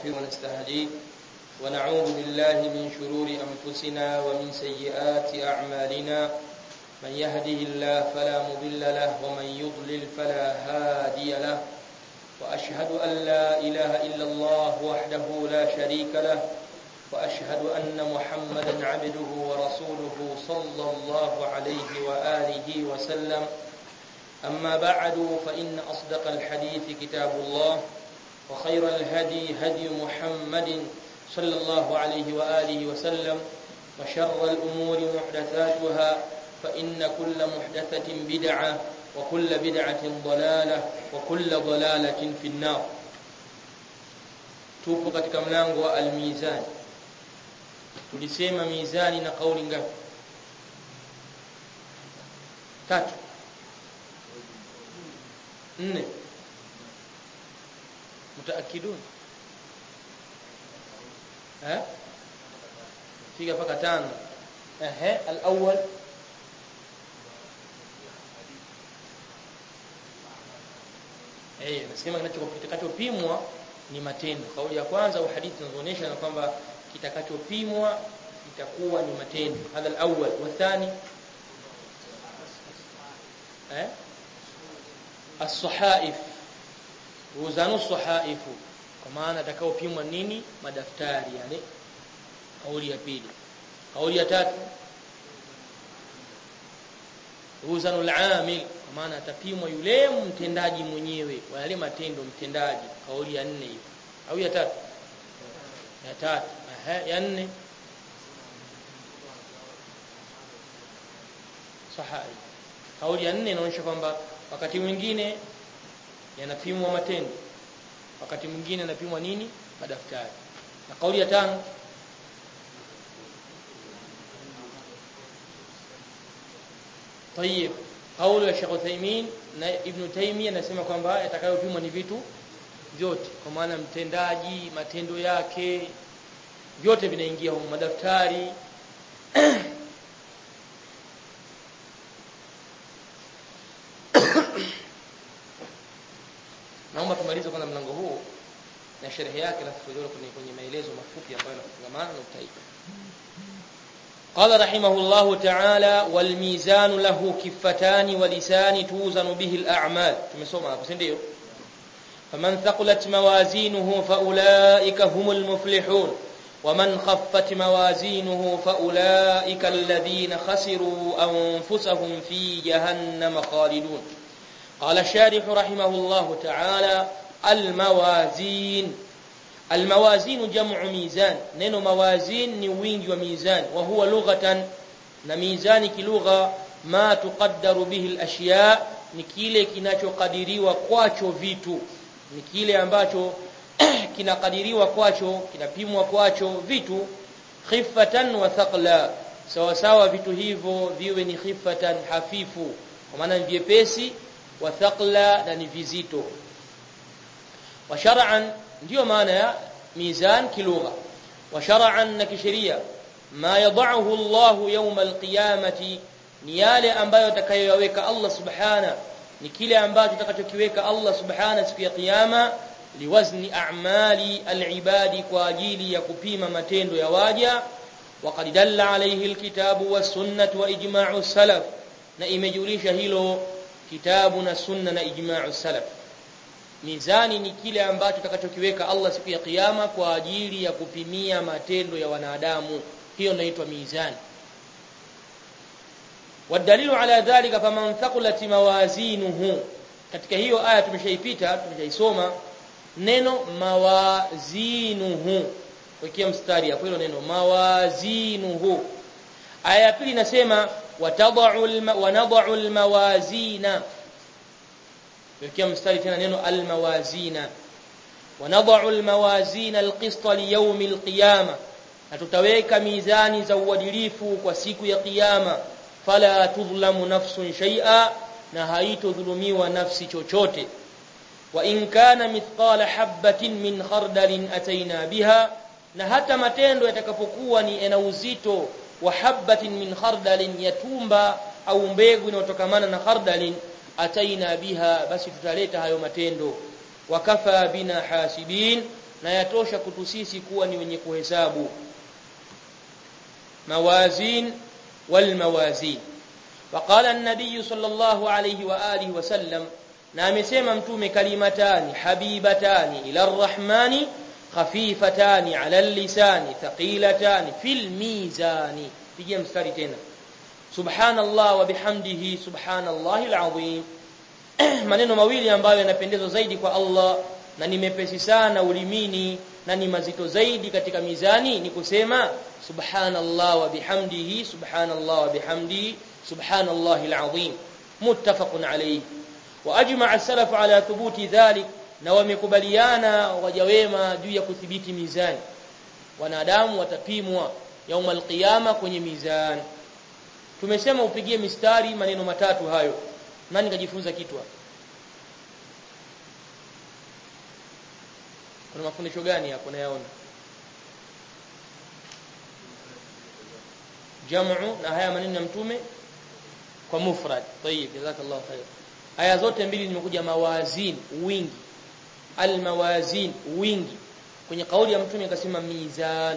ونستغفره ونستهديه ونعوذ بالله من شرور أنفسنا ومن سيئات أعمالنا من يهده الله فلا مضل له ومن يضلل فلا هادي له وأشهد أن لا إله إلا الله وحده لا شريك له وأشهد أن محمدا عبده ورسوله صلى الله عليه وآله وسلم أما بعد فإن أصدق الحديث كتاب الله وخير الهدي هدي محمد صلى الله عليه وآله وسلم وشر الأمور محدثاتها فإن كل محدثة بدعة وكل بدعة ضلالة وكل ضلالة في النار tupo katika mlango wa almizani tulisema mizani na kauli ngapi tatu nne mutaakidun eh fika paka tano ehe al-awwal eh nasema kitakachopimwa ni matendo kauli ya kwanza au hadithi zinazoonyesha na kwamba kitakachopimwa itakuwa ni matendo hadha al-awwal wa thani eh as-sahaif wuzanu sahaifu kwa maana atakaopimwa nini madaftari yale kauli ya pili kauli ya tatu wuzanu al-amil kwa maana atapimwa yule mtendaji mwenyewe wa yale matendo mtendaji kauli ya nne hiyo au ya tatu ya tatu aha ya nne sahihi kauli ya nne inaonyesha kwamba wakati mwingine yanapimwa matendo wakati mwingine yanapimwa nini madaftari na kauli ya tano طيب kauli ya Sheikh Uthaymeen na Ibn Taymiyyah anasema kwamba yatakayopimwa ni vitu vyote kwa maana mtendaji matendo yake vyote vinaingia huko madaftari naomba tumalize kwanza mlango huu na sherehe yake alafu tuje kwenye kwenye maelezo mafupi ambayo yanafungamana na utaika قال رحمه الله تعالى والميزان له كفتان ولسان توزن به الأعمال tumesoma hapo si ndio فمن ثقلت موازينه فأولئك هم المفلحون ومن خفت موازينه فأولئك الذين خسروا أنفسهم في جهنم خالدون قال الشارح رحمه الله تعالى الموازين الموازين جمع ميزان نينو موازين ni wingi wa mizan wa huwa lughatan na mizani kilugha ma tuqaddaru bihi al-ashya ni kile kinachokadiriwa kwacho vitu ni kile ambacho kinakadiriwa kwacho kinapimwa kwacho vitu khifatan wa thaqla sawa sawa vitu hivyo viwe ni khifatan hafifu kwa maana ni vyepesi wa thaqla na ni vizito wa shar'an ndio maana ya mizan kilugha wa shar'an na kisheria ma yad'uhu Allah yawm al-qiyamati ni yale ambayo atakayoyaweka Allah subhana ni kile ambacho atakachokiweka Allah subhana siku ya kiyama liwazni a'mali al-ibadi kwa ajili ya kupima matendo ya waja وقد دل عليه الكتاب والسنه واجماع السلف na imejulisha hilo kitabu na sunna na ijma'u salaf mizani ni kile ambacho tutakachokiweka Allah siku ya kiyama kwa ajili ya kupimia matendo ya wanadamu hiyo inaitwa mizani wadalilu ala dhalika faman thaqulat mawazinuhu katika hiyo aya tumeshaipita tumeshaisoma neno mawazinuhu wekea mstari hapo hilo neno mawazinuhu aya ya pili inasema watad'u wa nad'u almawazina wekea mstari tena neno almawazina wa nad'u almawazina alqista liyawm alqiyama na tutaweka mizani za uadilifu kwa siku ya kiyama fala tudhlamu nafsun shay'a na haitodhulumiwa nafsi chochote wa in kana mithqala habatin min khardalin ataina biha na hata matendo yatakapokuwa ni ena uzito wa habatin min khardalin yatumba au mbegu inayotokamana na khardalin ataina biha basi tutaleta hayo matendo wakafa bina hasibin na yatosha kutu sisi kuwa ni wenye kuhesabu mawazin wal mawazin وقال النبي صلى الله عليه واله وسلم na amesema mtume kalimatani habibatani ila arrahmani khafifatani ala lisani thaqilatani fil mizani pigia mstari tena subhanallah wa bihamdihi subhanallahi alazim maneno mawili ambayo yanapendezwa zaidi kwa Allah na ni mepesi sana ulimini na ni mazito zaidi katika mizani ni kusema subhanallah wa bihamdihi subhanallah wa bihamdihi subhanallahi alazim muttafaqun alayhi wa ajma'a as-salaf ala thubuti dhalik na wamekubaliana waja wema juu ya kudhibiti mizani wanadamu watapimwa yaum alqiyama kwenye mizani tumesema upigie mistari maneno matatu hayo nani kajifunza kitu hapa kuna mafundisho gani hapo nayaona jamu na haya maneno ya mtume kwa mufrad tayib jazakallahu khair aya zote mbili nimekuja mawazin wingi almawazin wingi kwenye kauli ya mtume akasema mizan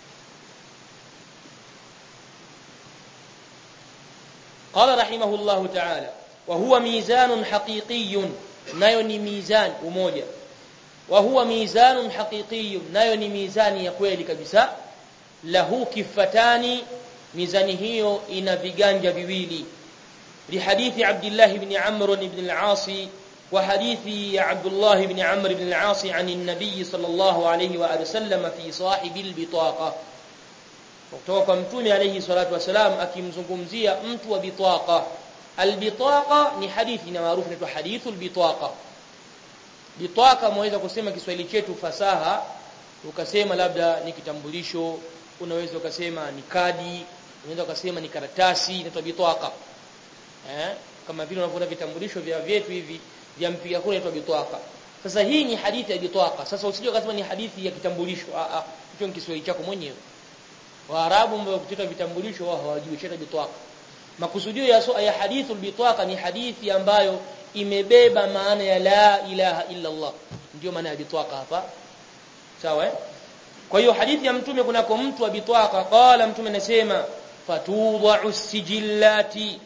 قال رحمه الله تعالى وهو ميزان حقيقي nayo ni mizan umoja wa huwa mizanun haqiqi nayo ni mizani ya kweli kabisa lahu kifatani mizani hiyo ina viganja viwili لحديث عبد الله بن عمرو بن العاص وحديث عبد الله بن عمرو بن العاص عن النبي صلى الله عليه واله وسلم في صاحب البطاقه kutoka kwa mtume alayhi salatu wasalam akimzungumzia mtu wa bitaqa albitaqa ni hadithi na maarufu inaitwa hadithul bitaqa bitaqa mwaweza kusema Kiswahili chetu fasaha ukasema labda ni kitambulisho unaweza ukasema ni kadi unaweza ukasema ni karatasi inaitwa bitaqa eh kama vile unavyoona vitambulisho vya vyetu hivi vya mpiga kura inaitwa bitaqa sasa hii ni hadithi ya bitaqa sasa usije ukasema ni hadithi ya kitambulisho a a hicho ni Kiswahili chako mwenyewe Waarabu ambao kutoka vitambulisho wao hawajui cheta bitwaqa. Makusudio ya so, ya hadithul bitwaqa ni hadithi ambayo imebeba maana ya la ilaha illa Allah. Ndio maana ya bitwaqa hapa. Sawa eh? Kwa hiyo hadithi ya mtume kunako mtu wa bitwaqa qala mtume anasema fatudha'u sijillati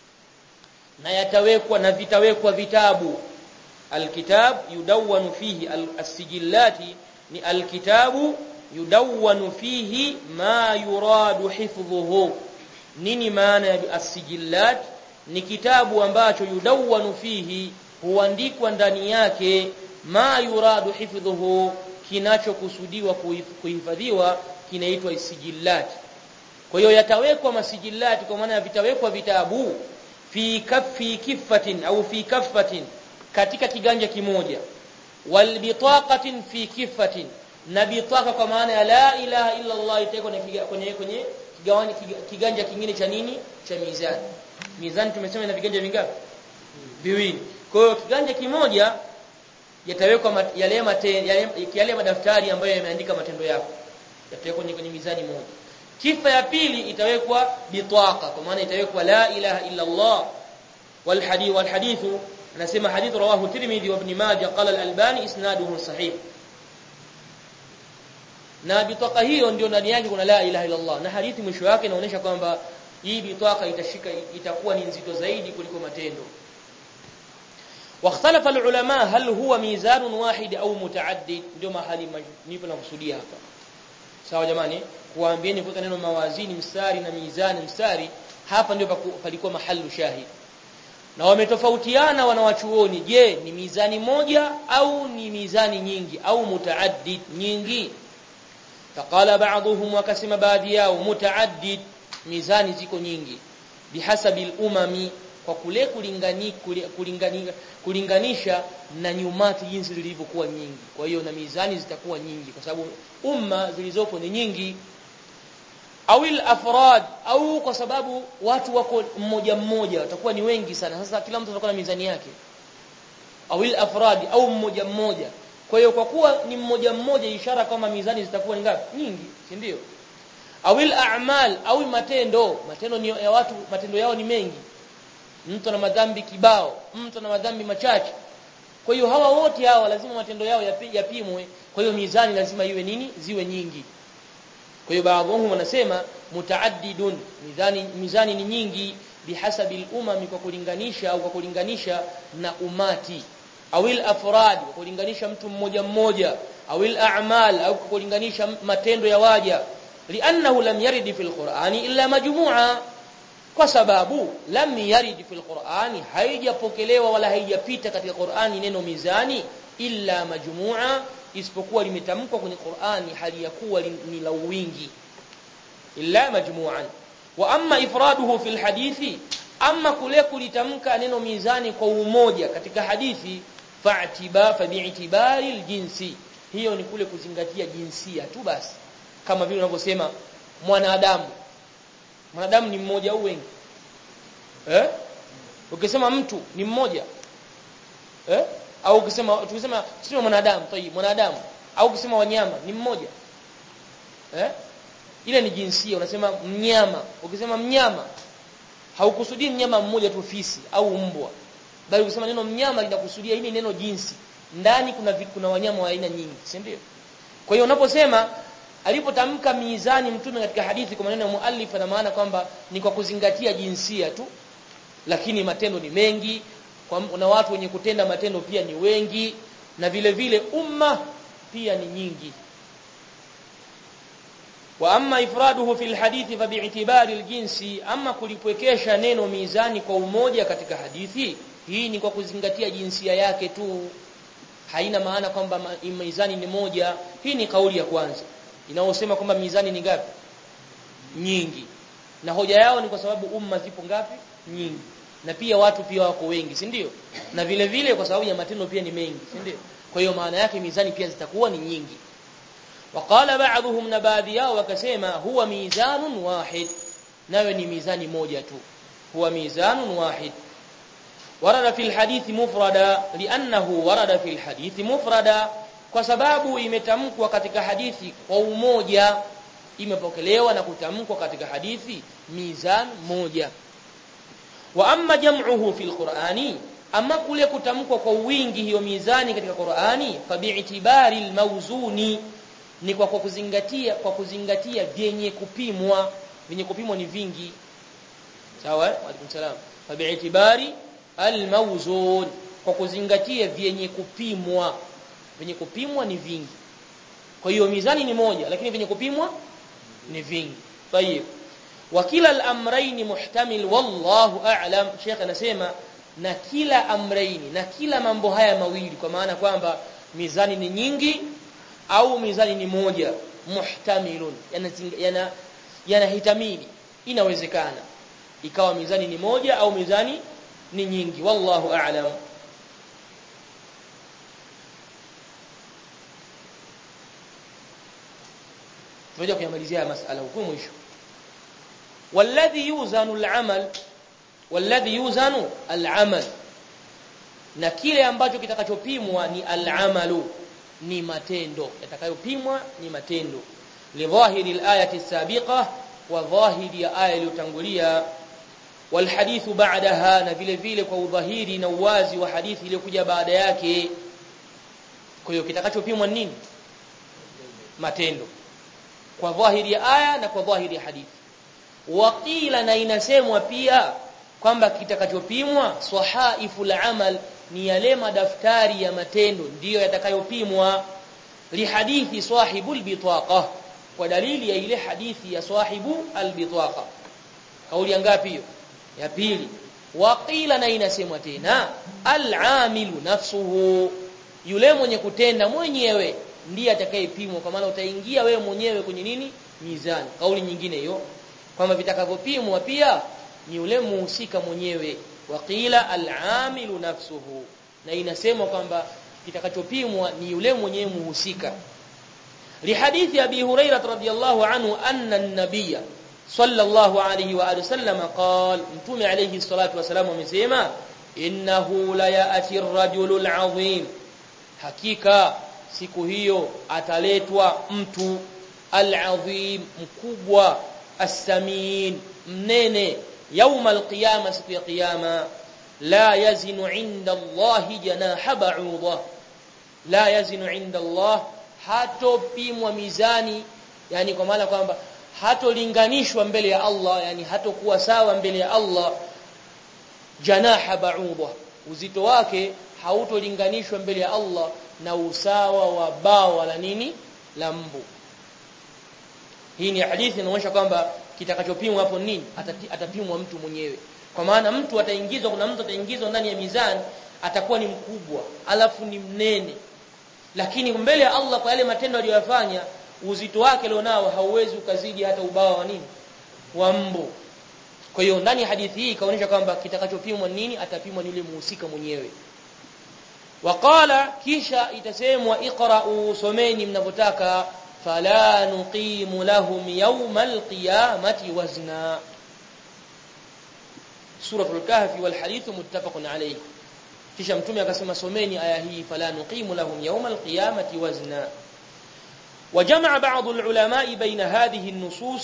na yatawekwa na vitawekwa vitabu alkitab yudawwanu fihi as-sijillati ni alkitabu yudawwanu fihi ma yuradu hifdhuhu nini maana ya as-sijillat ni kitabu ambacho yudawwanu fihi huandikwa ndani yake ma yuradu hifdhuhu kinachokusudiwa kuhifadhiwa kinaitwa isijillat kwa hiyo yatawekwa masijillat kwa maana vitawekwa vitabu fi kaffi kiffatin au fi kaffatin katika kiganja kimoja wal bitaqatin fi kiffatin na bitaka kwa maana ya la ilaha illa Allah itakuwa kwenye kwenye kigawani kiganja kingine cha nini cha mizani mizani tumesema ina viganja vingapi viwili kwa hiyo kiganja kimoja yatawekwa yale yale, yale madaftari ambayo yameandika matendo yako yatawekwa kwenye, kwenye mizani moja kifa ya pili itawekwa bitaka kwa maana itawekwa la ilaha illa Allah wal hadith wal hadithu anasema hadith rawahu Tirmidhi wa Ibn Majah qala al-Albani isnaduhu sahih na bitaka hiyo ndio ndani yake kuna la ilaha illa Allah na hadithi mwisho wake inaonyesha kwamba hii bitaka itashika itakuwa ni nzito zaidi kuliko matendo واختلف العلماء هل هو ميزان واحد au mutaaddid ndio mahali nipo nakusudia hapa sawa jamani kuambieni kwa neno mawazini mstari na mizani mstari hapa ndio palikuwa mahalu shahid na wametofautiana wanawachuoni je ni mizani moja au ni mizani nyingi au mutaaddid nyingi فقال بعضهم وكسم baadhi yao mutaaddid mizani ziko nyingi bihasabi al-umami kwa kule kulingani kulingani kulinganisha na nyumati jinsi zilivyokuwa nyingi kwa hiyo na mizani zitakuwa nyingi kwa sababu umma zilizopo ni nyingi au afrad au kwa sababu watu wako mmoja mmoja watakuwa ni wengi sana sasa kila mtu atakuwa na mizani yake au afrad au mmoja mmoja kwa hiyo kwa kuwa ni mmoja mmoja ishara kama mizani zitakuwa ni ngapi nyingi si ndio awil a'mal au matendo matendo ni ya watu matendo yao ni mengi mtu ana madhambi kibao mtu ana madhambi machache kwa hiyo hawa wote hawa lazima matendo yao yapi- yapimwe kwa hiyo mizani lazima iwe nini ziwe nyingi kwa hiyo baadhi wao wanasema mutaaddidun mizani mizani ni nyingi bihasabi al-umami kwa kulinganisha au kwa kulinganisha na umati awil afrad kwa kulinganisha mtu mmoja mmoja awil a'mal au kwa kulinganisha matendo ya waja li'annahu lam yarid fil qur'ani illa majmu'a kwa sababu lam yarid fil qur'ani haijapokelewa wala haijapita katika qur'ani neno mizani illa majmu'a isipokuwa limetamkwa kwenye qur'ani hali ya kuwa li- ni la wingi illa majmu'an wa amma ifraduhu fil hadithi amma kule kulitamka neno mizani kwa umoja katika hadithi fa'tiba fa bi'tibari aljinsi hiyo ni kule kuzingatia jinsia tu basi kama vile unavyosema mwanadamu mwanadamu ni mmoja au wengi eh ukisema mtu ni mmoja eh au ukisema tukisema sio mwanadamu tayib mwanadamu au ukisema wanyama ni mmoja eh ile ni jinsia unasema mnyama ukisema mnyama haukusudii mnyama mmoja tu fisi au mbwa bali ukisema neno mnyama linakusudia hili neno jinsi ndani kuna vi- kuna wanyama wa aina nyingi si ndio kwa hiyo unaposema alipotamka mizani mtume katika hadithi kwa maneno ya muallif na maana kwamba ni kwa kuzingatia jinsia tu lakini matendo ni mengi kwa na watu wenye kutenda matendo pia ni wengi na vile vile umma pia ni nyingi wa amma ifraduhu fil hadithi fa bi'tibari aljinsi amma kulipwekesha neno mizani kwa umoja katika hadithi hii ni kwa kuzingatia jinsia yake tu haina maana kwamba ma- mizani ni moja hii ni kauli ya kwanza inaosema kwamba mizani ni ngapi nyingi na hoja yao ni kwa sababu umma zipo ngapi nyingi na pia watu pia wako wengi si ndio na vile vile kwa sababu ya matendo pia ni mengi si ndio kwa hiyo maana yake mizani pia zitakuwa ni nyingi وقال بعضهم نبادي yao wakasema huwa mizanun wahid nayo ni mizani moja tu huwa mizanun wahid ورد في الحديث مفردا لانه ورد في الحديث مفردا kwa sababu imetamkwa katika hadithi kwa umoja imepokelewa na kutamkwa katika hadithi mizan moja wa amma jam'uhu fil qur'ani amma kule kutamkwa kwa wingi hiyo mizani katika Qur'ani fa bi'tibari al-mawzuni ni kwa kwa kuzingatia kwa kuzingatia vyenye kupimwa vyenye kupimwa ni vingi sawa wa alaikum salam fa bi'tibari al-mawzun kwa kuzingatia vyenye kupimwa vyenye kupimwa ni vingi kwa hiyo mizani ni moja lakini vyenye kupimwa ni vingi tayib wa kila al-amrayn muhtamil wallahu a'lam sheikh anasema na kila amraini na kila mambo haya mawili kwa maana kwamba mizani ni nyingi au mizani ni moja muhtamilun yanahitamili yana, yana inawezekana ikawa mizani ni moja au mizani ni nyingi wallahu a'lam tunaja kuyamalizia masala huko mwisho walladhi yuzanu al-amal walladhi yuzanu al-amal na kile ambacho kitakachopimwa ni al-amalu ni matendo yatakayopimwa ni matendo lidhahiri al-ayati sabiqa wa dhahiri ya aya iliyotangulia walhadithu ba'daha na vile vile kwa udhahiri na uwazi wa hadithi iliyokuja baada yake kwa hiyo kitakachopimwa nini matendo kwa dhahiri ya aya na kwa dhahiri ya hadithi waqila na inasemwa pia kwamba kitakachopimwa sahaiful amal ni yale madaftari ya matendo ndiyo yatakayopimwa lihadithi sahibul bitaqa kwa dalili ya ile hadithi ya sahibu albitaqa kauli ya ngapi hiyo ya pili waqila na inasemwa tena alamilu nafsuhu yule mwenye kutenda mwenyewe ndiye atakayepimwa kwa maana utaingia wewe mwenyewe kwenye nini mizani kauli nyingine hiyo kwamba vitakavyopimwa pia ni yule muhusika mwenyewe waqila alamilu nafsuhu na inasemwa kwamba kitakachopimwa ni yule mwenyewe muhusika lihadithi abi hurairah radhiyallahu anhu anna an-nabiyya sallallahu alayhi wa alihi wasallam qala mtume alayhi salatu wasalam amesema innahu la ya'ti ar-rajulu al-'azim hakika siku hiyo ataletwa mtu al-'azim mkubwa as-samin mnene يوم القيامه siku ya kiyama la yazinu inda Allah janaha ba'udha la yazinu inda Allah hatopimwa mizani yani kwa maana kwamba hatolinganishwa mbele ya Allah yani hatokuwa sawa mbele ya Allah janaha ba'udha uzito wake hautolinganishwa mbele ya Allah na usawa wa bawa la nini la mbu hii ni hadithi inaonyesha kwamba kitakachopimwa hapo nini Atati, atapimwa mtu mwenyewe kwa maana mtu ataingizwa kuna mtu ataingizwa ndani ya mizani atakuwa ni mkubwa alafu ni mnene lakini mbele ya Allah kwa yale matendo aliyofanya uzito wake alionao hauwezi ukazidi hata ubawa wa nini wa mbu kwa hiyo ndani ya hadithi hii kaonyesha kwamba kitakachopimwa nini atapimwa ni yule muhusika mwenyewe waqala kisha itasemwa iqra'u someni mnavyotaka fala nuqimu lahum yawmal qiyamati wazna suratul kahfi wal hadith muttafaqun alayhi kisha mtume akasema someni aya hii fala nuqimu lahum yawmal qiyamati wazna وجمع بعض العلماء بين هذه النصوص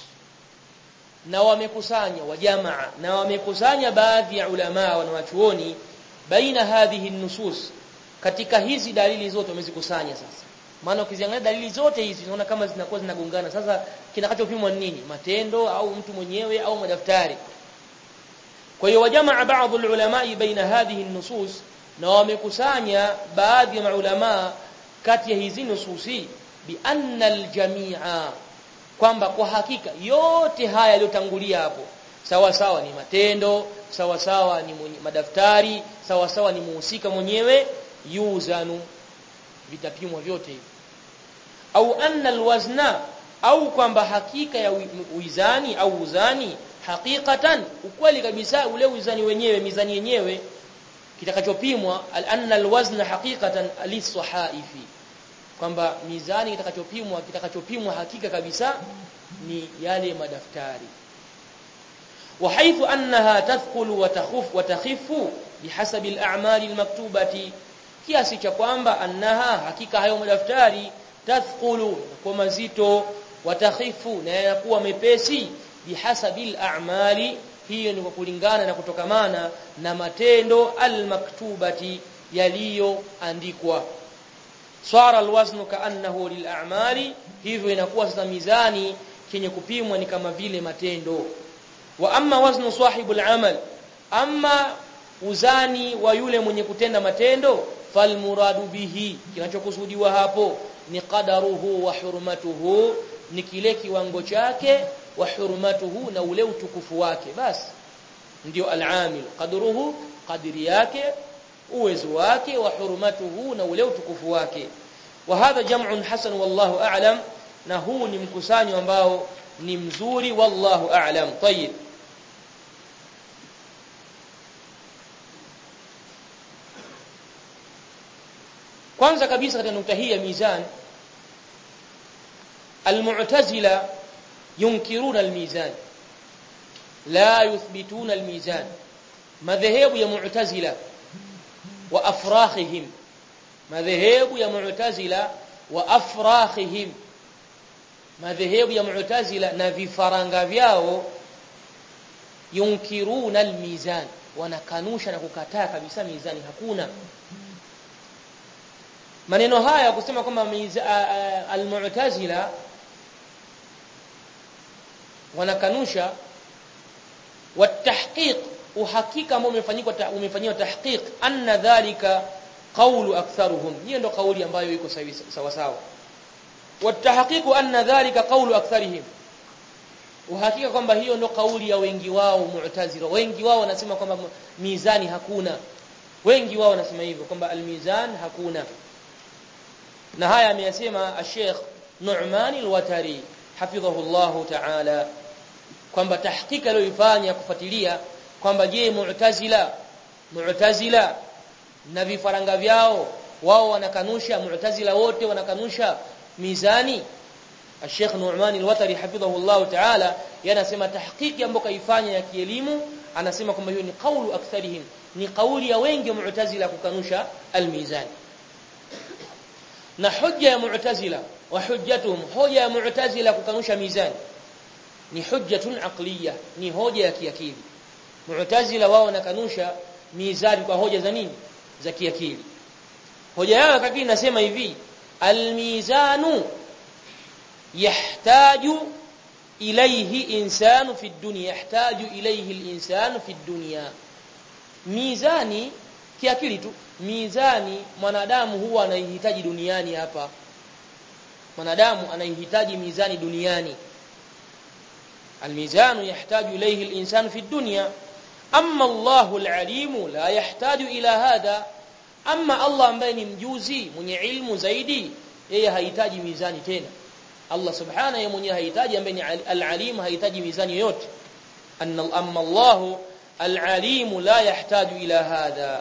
na wamekusanya wajamaa na wamekusanya baadhi ya ulama wanawachuoni baina hadhihi nusus katika hizi dalili zote wamezikusanya sasa maana ukiziangalia dalili zote hizi unaona kama zinakuwa zinagongana sasa kinachopimwa ni nini matendo au mtu mwenyewe au madaftari kwa hiyo wajamaa baadhi ulama baina hadhihi nusus na wamekusanya baadhi ya maulama kati ya hizi nususi bi anna aljamia kwamba kwa hakika yote haya yaliyotangulia hapo sawa sawa ni matendo sawa sawa ni mwenye, madaftari sawa sawa ni muhusika mwenyewe yuzanu vitapimwa vyote hivi au anna alwazna au kwamba hakika ya uizani au uzani hakikatan ukweli kabisa ule uzani wenyewe mizani yenyewe kitakachopimwa anna alwazna hakikatan lisahaifi kwamba mizani kitakachopimwa kitakachopimwa hakika kabisa ni yale madaftari وحيث أنها تثقل وتخف وتخف بحسب الأعمال المكتوبة kiasi cha kwamba annaha hakika hayo madaftari tathqulu kwa mazito watakhifu na yanakuwa mepesi bihasabil a'mali hiyo ni kwa kulingana na kutokamana na matendo almaktubati yaliyoandikwa swara alwaznu kaannahu lil'amali hivyo inakuwa sasa mizani kenye kupimwa ni kama vile matendo wa amma waznu sahibul amal amma uzani wa yule mwenye kutenda matendo falmuradu bihi kinachokusudiwa hapo ni qadaruhu wa hurmatuhu ni kile kiwango chake wa hurmatuhu na ule utukufu wake basi ndio al-amil qadruhu qadri yake uwezo wake wa hurmatuhu na ule utukufu wake wa hadha jam'un hasan wallahu a'lam na huu ni mkusanyo ambao ni mzuri wallahu a'lam tayyib kwanza kabisa katika nukta hii ya mizan almu'tazila yunkiruna almizan la yuthbituna almizan madhehebu ya mu'tazila wa afrakhihim madhehebu ya mu'tazila wa afrakhihim madhehebu ya mu'tazila na vifaranga vyao yunkiruna almizan wanakanusha na kukataa kabisa mizani hakuna maneno haya kusema kwamba almu'tazila wanakanusha watahqiq uhakika ambao umefanyika umefanywa tahqiq anna dhalika qawlu aktharuhum hiyo ndo kauli ambayo iko sawa sawa watahqiq anna dhalika qawlu aktharihim uhakika kwamba hiyo ndo kauli ya wengi wao mu'tazila wengi wao wanasema kwamba mizani hakuna wengi wao wanasema hivyo kwamba almizan hakuna na haya ameyasema Sheikh Nu'man al-Watari hafidhahu Allah ta'ala kwamba tahqiqa aliyoifanya kufuatilia kwamba je mu'tazila mu'tazila na vifaranga vyao wao wanakanusha mu'tazila wote wanakanusha mizani Sheikh Nu'man al-Watari hafidhahu Allah ta'ala yanasema tahqiqi ambayo kaifanya ya kielimu anasema kwamba hiyo ni kaulu aktharihim ni kauli ya wengi wa mu'tazila kukanusha al-mizani na hujja ya mu'tazila wa hujjatuhum hoja ya mu'tazila kukanusha mizani ni hujjatun aqliya ni hoja ya kiakili mu'tazila wao wanakanusha mizani kwa hoja za nini za kiakili hoja yao kakili inasema hivi almizanu yahtaju ilayhi insanu fi dunya yahtaju ilayhi alinsanu fi dunya mizani kiakili tu mizani mwanadamu huwa anaihitaji duniani hapa mwanadamu anaihitaji mizani duniani الميزان يحتاج إليه الإنسان في الدنيا أما الله العليم لا يحتاج إلى هذا أما الله ambaye ni mjuzi mwenye ilmu zaidi yeye hahitaji mizani tena Allah subhanahu yeye mwenyewe hahitaji ambaye ni al-alim hahitaji mizani yoyote anna amma Allah al-alim la yahtaju ila hadha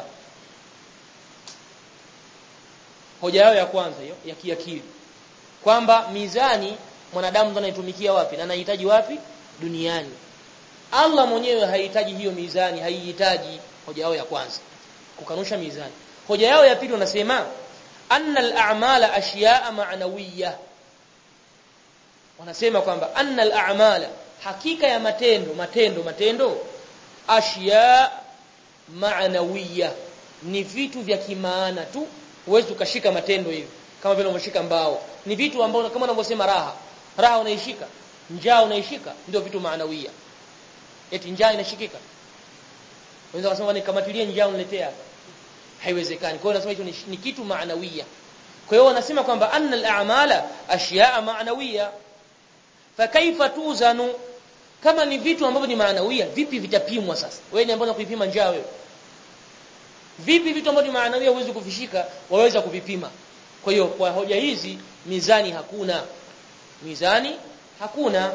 hoja yao ya kwanza hiyo ya kiakili kwamba mizani mwanadamu ndo anaitumikia wapi na anahitaji wapi duniani Allah mwenyewe hahitaji hiyo mizani haihitaji hoja yao ya kwanza kukanusha mizani hoja yao ya pili wanasema anna al-a'mala ashiya'a ma'nawiyya wanasema kwamba anna al-a'mala hakika ya matendo matendo matendo ashiya ma'nawiyya ni vitu vya kimaana tu huwezi ukashika matendo hivi kama vile umeshika mbao ni vitu ambavyo kama unavyosema raha raha unaishika njaa unaishika ndio vitu maanawia eti njaa inashikika unaweza kusema nikamatilie njaa uniletea hapa haiwezekani kwa hiyo nasema hicho ni, ni kitu maanawia kwa hiyo wanasema kwamba anna al-a'mala ashya'a maanawia fa kaifa tuzanu kama ni vitu ambavyo ni maanawia vipi vitapimwa sasa wewe ni ambao kuipima njaa wewe vipi vitu ambavyo ni maanawia huwezi kuvishika waweza kuvipima kwa hiyo kwa hoja hizi mizani hakuna mizani hakuna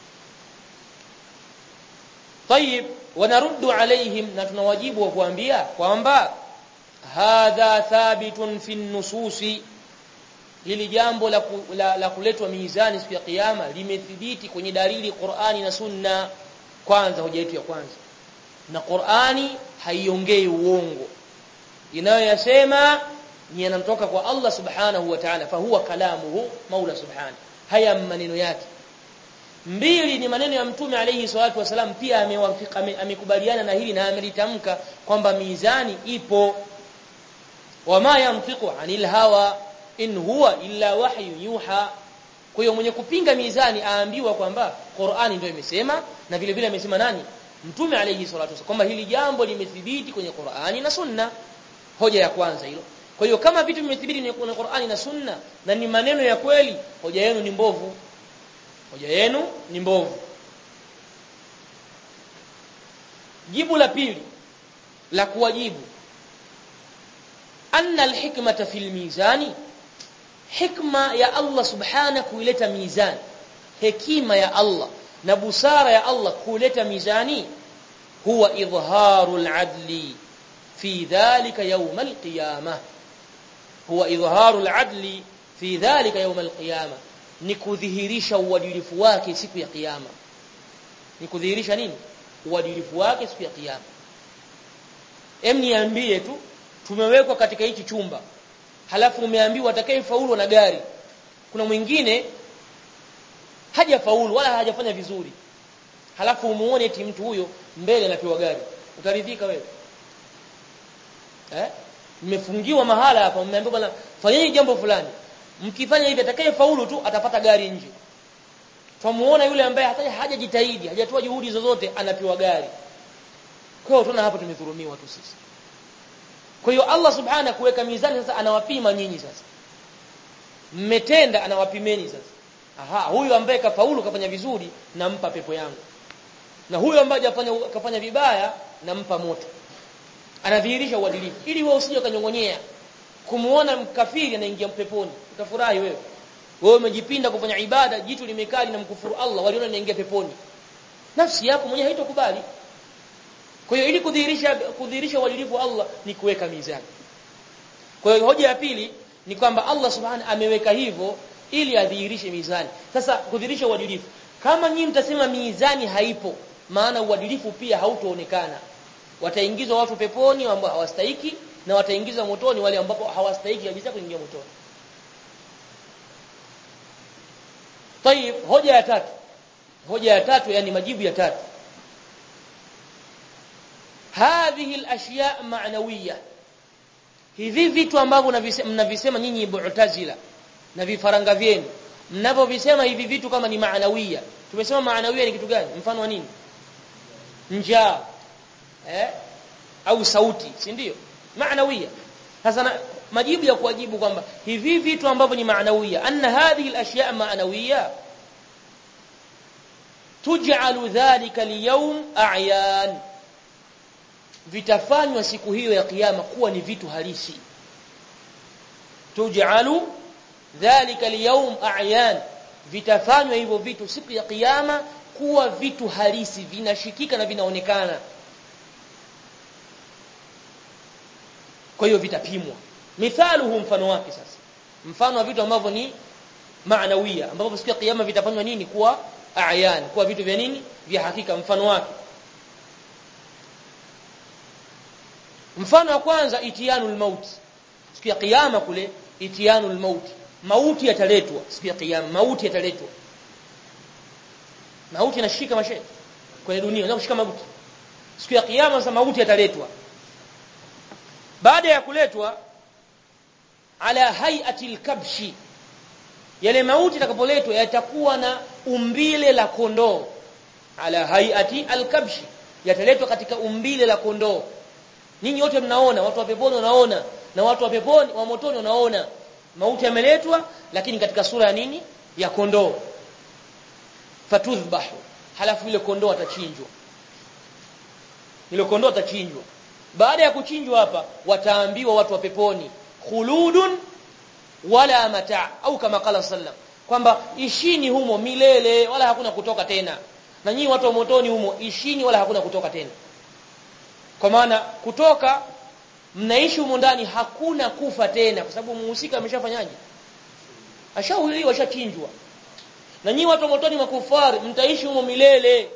طيب ونرد عليهم na tunawajibu wa kuambia kwamba hadha thabitun fi nususi hili jambo la, ku, la, la kuletwa mizani siku ya kiyama limethibiti kwenye dalili Qur'ani na Sunna kwanza hoja yetu ya kwanza na Qur'ani haiongei uongo inayoyasema ni yanatoka kwa Allah subhanahu wa ta'ala fa huwa kalamuhu maula subhanahu haya maneno yake mbili ni maneno ya mtume alayhi salatu wasalam pia amewafika amekubaliana na hili na amelitamka kwamba mizani ipo wama yantiqu anil hawa in huwa illa wahyu yuha kwa hiyo mwenye kupinga mizani aambiwa kwamba Qur'ani ndio imesema na vile vile amesema nani mtume alayhi salatu wasalam kwamba hili jambo limethibiti kwenye Qur'ani na Sunna hoja ya kwanza hilo kwa hiyo kama vitu vimethibiti kwenye Qur'ani na Sunna na ni maneno ya kweli hoja yenu ni mbovu hoja yenu ni mbovu jibu la pili la kuwajibu anna alhikmata fil mizani hikma ya Allah subhana kuileta mizani hekima ya Allah na busara ya Allah kuleta mizani huwa idharu aladli fi dhalika yawm alqiyamah huwa idharu aladli fi dhalika yawm alqiyamah ni kudhihirisha uadilifu wake siku ya kiyama ni kudhihirisha nini uadilifu wake siku ya kiyama em niambie tu tumewekwa katika hichi chumba halafu umeambiwa atakayefaulu na gari kuna mwingine hajafaulu wala hajafanya vizuri halafu umuone eti mtu huyo mbele anapewa gari utaridhika wewe eh mmefungiwa mahala hapa mmeambiwa bwana fanyeni jambo fulani mkifanya hivi atakayefaulu tu atapata gari nje tumuona yule ambaye hata hajajitahidi hajatoa juhudi zozote anapewa gari kwa hiyo tunaona hapa tumedhulumiwa tu sisi kwa hiyo Allah subhanahu kuweka mizani sasa anawapima nyinyi sasa mmetenda anawapimeni sasa aha huyu ambaye kafaulu kafanya vizuri nampa pepo yangu na huyu ambaye hajafanya kafanya vibaya nampa moto anadhihirisha uadilifu ili wewe usije kanyongonyea kumuona mkafiri anaingia peponi utafurahi wewe wewe umejipinda kufanya ibada jitu limekaa na mkufuru Allah waliona anaingia peponi nafsi yako mwenyewe haitokubali kwa hiyo ili kudhihirisha kudhihirisha uadilifu wa Allah ni kuweka mizani kwa hiyo hoja ya pili ni kwamba Allah subhanahu ameweka hivyo ili adhihirishe mizani sasa kudhihirisha uadilifu kama nyinyi mtasema mizani haipo maana uadilifu pia hautoonekana wataingizwa watu peponi ambao hawastahiki na wataingizwa motoni wale ambao hawastahiki kabisa kuingia motoni Tayib hoja ya tatu hoja ya tatu yani majibu ya tatu hadhihi al-ashya' ma'nawiyya hivi vitu ambavyo mnavisema nyinyi mu'tazila na vifaranga vyenu mnapovisema hivi vitu kama ni maanawia tumesema maanawia ni kitu gani mfano wa nini njaa eh au sauti si ndio maanawia sasa majibu ya kuwajibu kwamba hivi vitu ambavyo ni maanawia anna hadhihi al-ashya' maanawia tuj'alu dhalika al-yawm a'yan vitafanywa siku hiyo ya kiyama kuwa ni vitu halisi tuj'alu dhalika al-yawm a'yan vitafanywa hivyo vitu siku ya kiyama kuwa vitu halisi vinashikika na vinaonekana kwa hiyo vitapimwa mithaluhu mfano wake sasa mfano wa vitu ambavyo ni maanawia ambavyo siku ya kiyama vitafanywa nini kuwa a'yan kuwa vitu vya nini vya hakika mfano wake mfano wa kwanza itiyanul maut siku ya kiyama kule itiyanul maut mauti yataletwa siku ya kiyama mauti yataletwa mauti inashika mashe kwenye dunia ndio kushika mauti siku ya kiyama sasa mauti yataletwa baada ya kuletwa ala hay'ati al-kabshi yale mauti yatakapoletwa yatakuwa na umbile la kondoo ala hay'ati al-kabshi yataletwa katika umbile la kondoo Ninyi wote mnaona watu wa peponi wanaona na watu wa peponi wa motoni wanaona mauti yameletwa lakini katika sura ya nini ya kondoo fatudhbahu halafu ile kondoo atachinjwa ile kondoo atachinjwa baada ya kuchinjwa hapa wataambiwa watu wa peponi khuludun wala mata au kama kala sallam kwamba ishini humo milele wala hakuna kutoka tena na nyinyi watu wa motoni humo ishini wala hakuna kutoka tena kwa maana kutoka mnaishi humo ndani hakuna kufa tena kwa sababu muhusika ameshafanyaje ashauliwa ashachinjwa na nyinyi watu wa motoni makufari mtaishi humo milele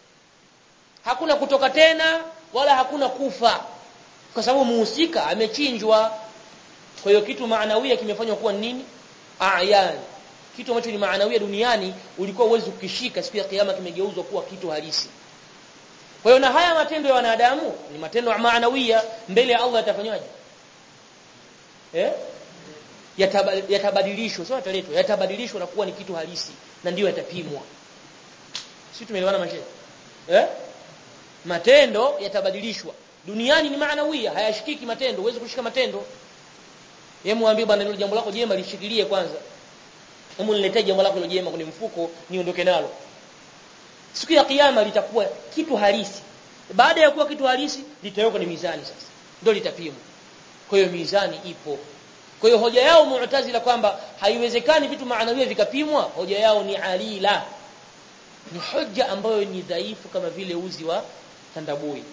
hakuna kutoka tena wala hakuna kufa kwa sababu muhusika amechinjwa kwa hiyo kitu maanawia kimefanywa kuwa nini ayan kitu ambacho ni maanawia duniani ulikuwa uwezi kukishika siku ya kiyama kimegeuzwa kuwa kitu halisi kwa hiyo na haya matendo ya wanadamu ni matendo ya maanawia mbele ya Allah yatafanywaje? Eh? Yatabadilishwa, sio yataletwa, yatabadilishwa na kuwa ni kitu halisi na ndiyo yatapimwa. Sisi tumeelewana mashe? Eh? Matendo yatabadilishwa. Duniani ni maanawia, hayashikiki matendo, huwezi kushika matendo. Yeye muambie bwana hilo jambo lako jema lishikilie kwanza. Hebu niletee jambo lako hilo jema kwenye mfuko niondoke nalo siku ya kiyama litakuwa kitu halisi baada ya kuwa kitu halisi litawekwa ni mizani sasa ndio litapimwa kwa hiyo mizani ipo kwa hiyo hoja yao mu'tazila kwamba haiwezekani vitu maanawia vikapimwa hoja yao ni alila ni hoja ambayo ni dhaifu kama vile uzi wa tandabui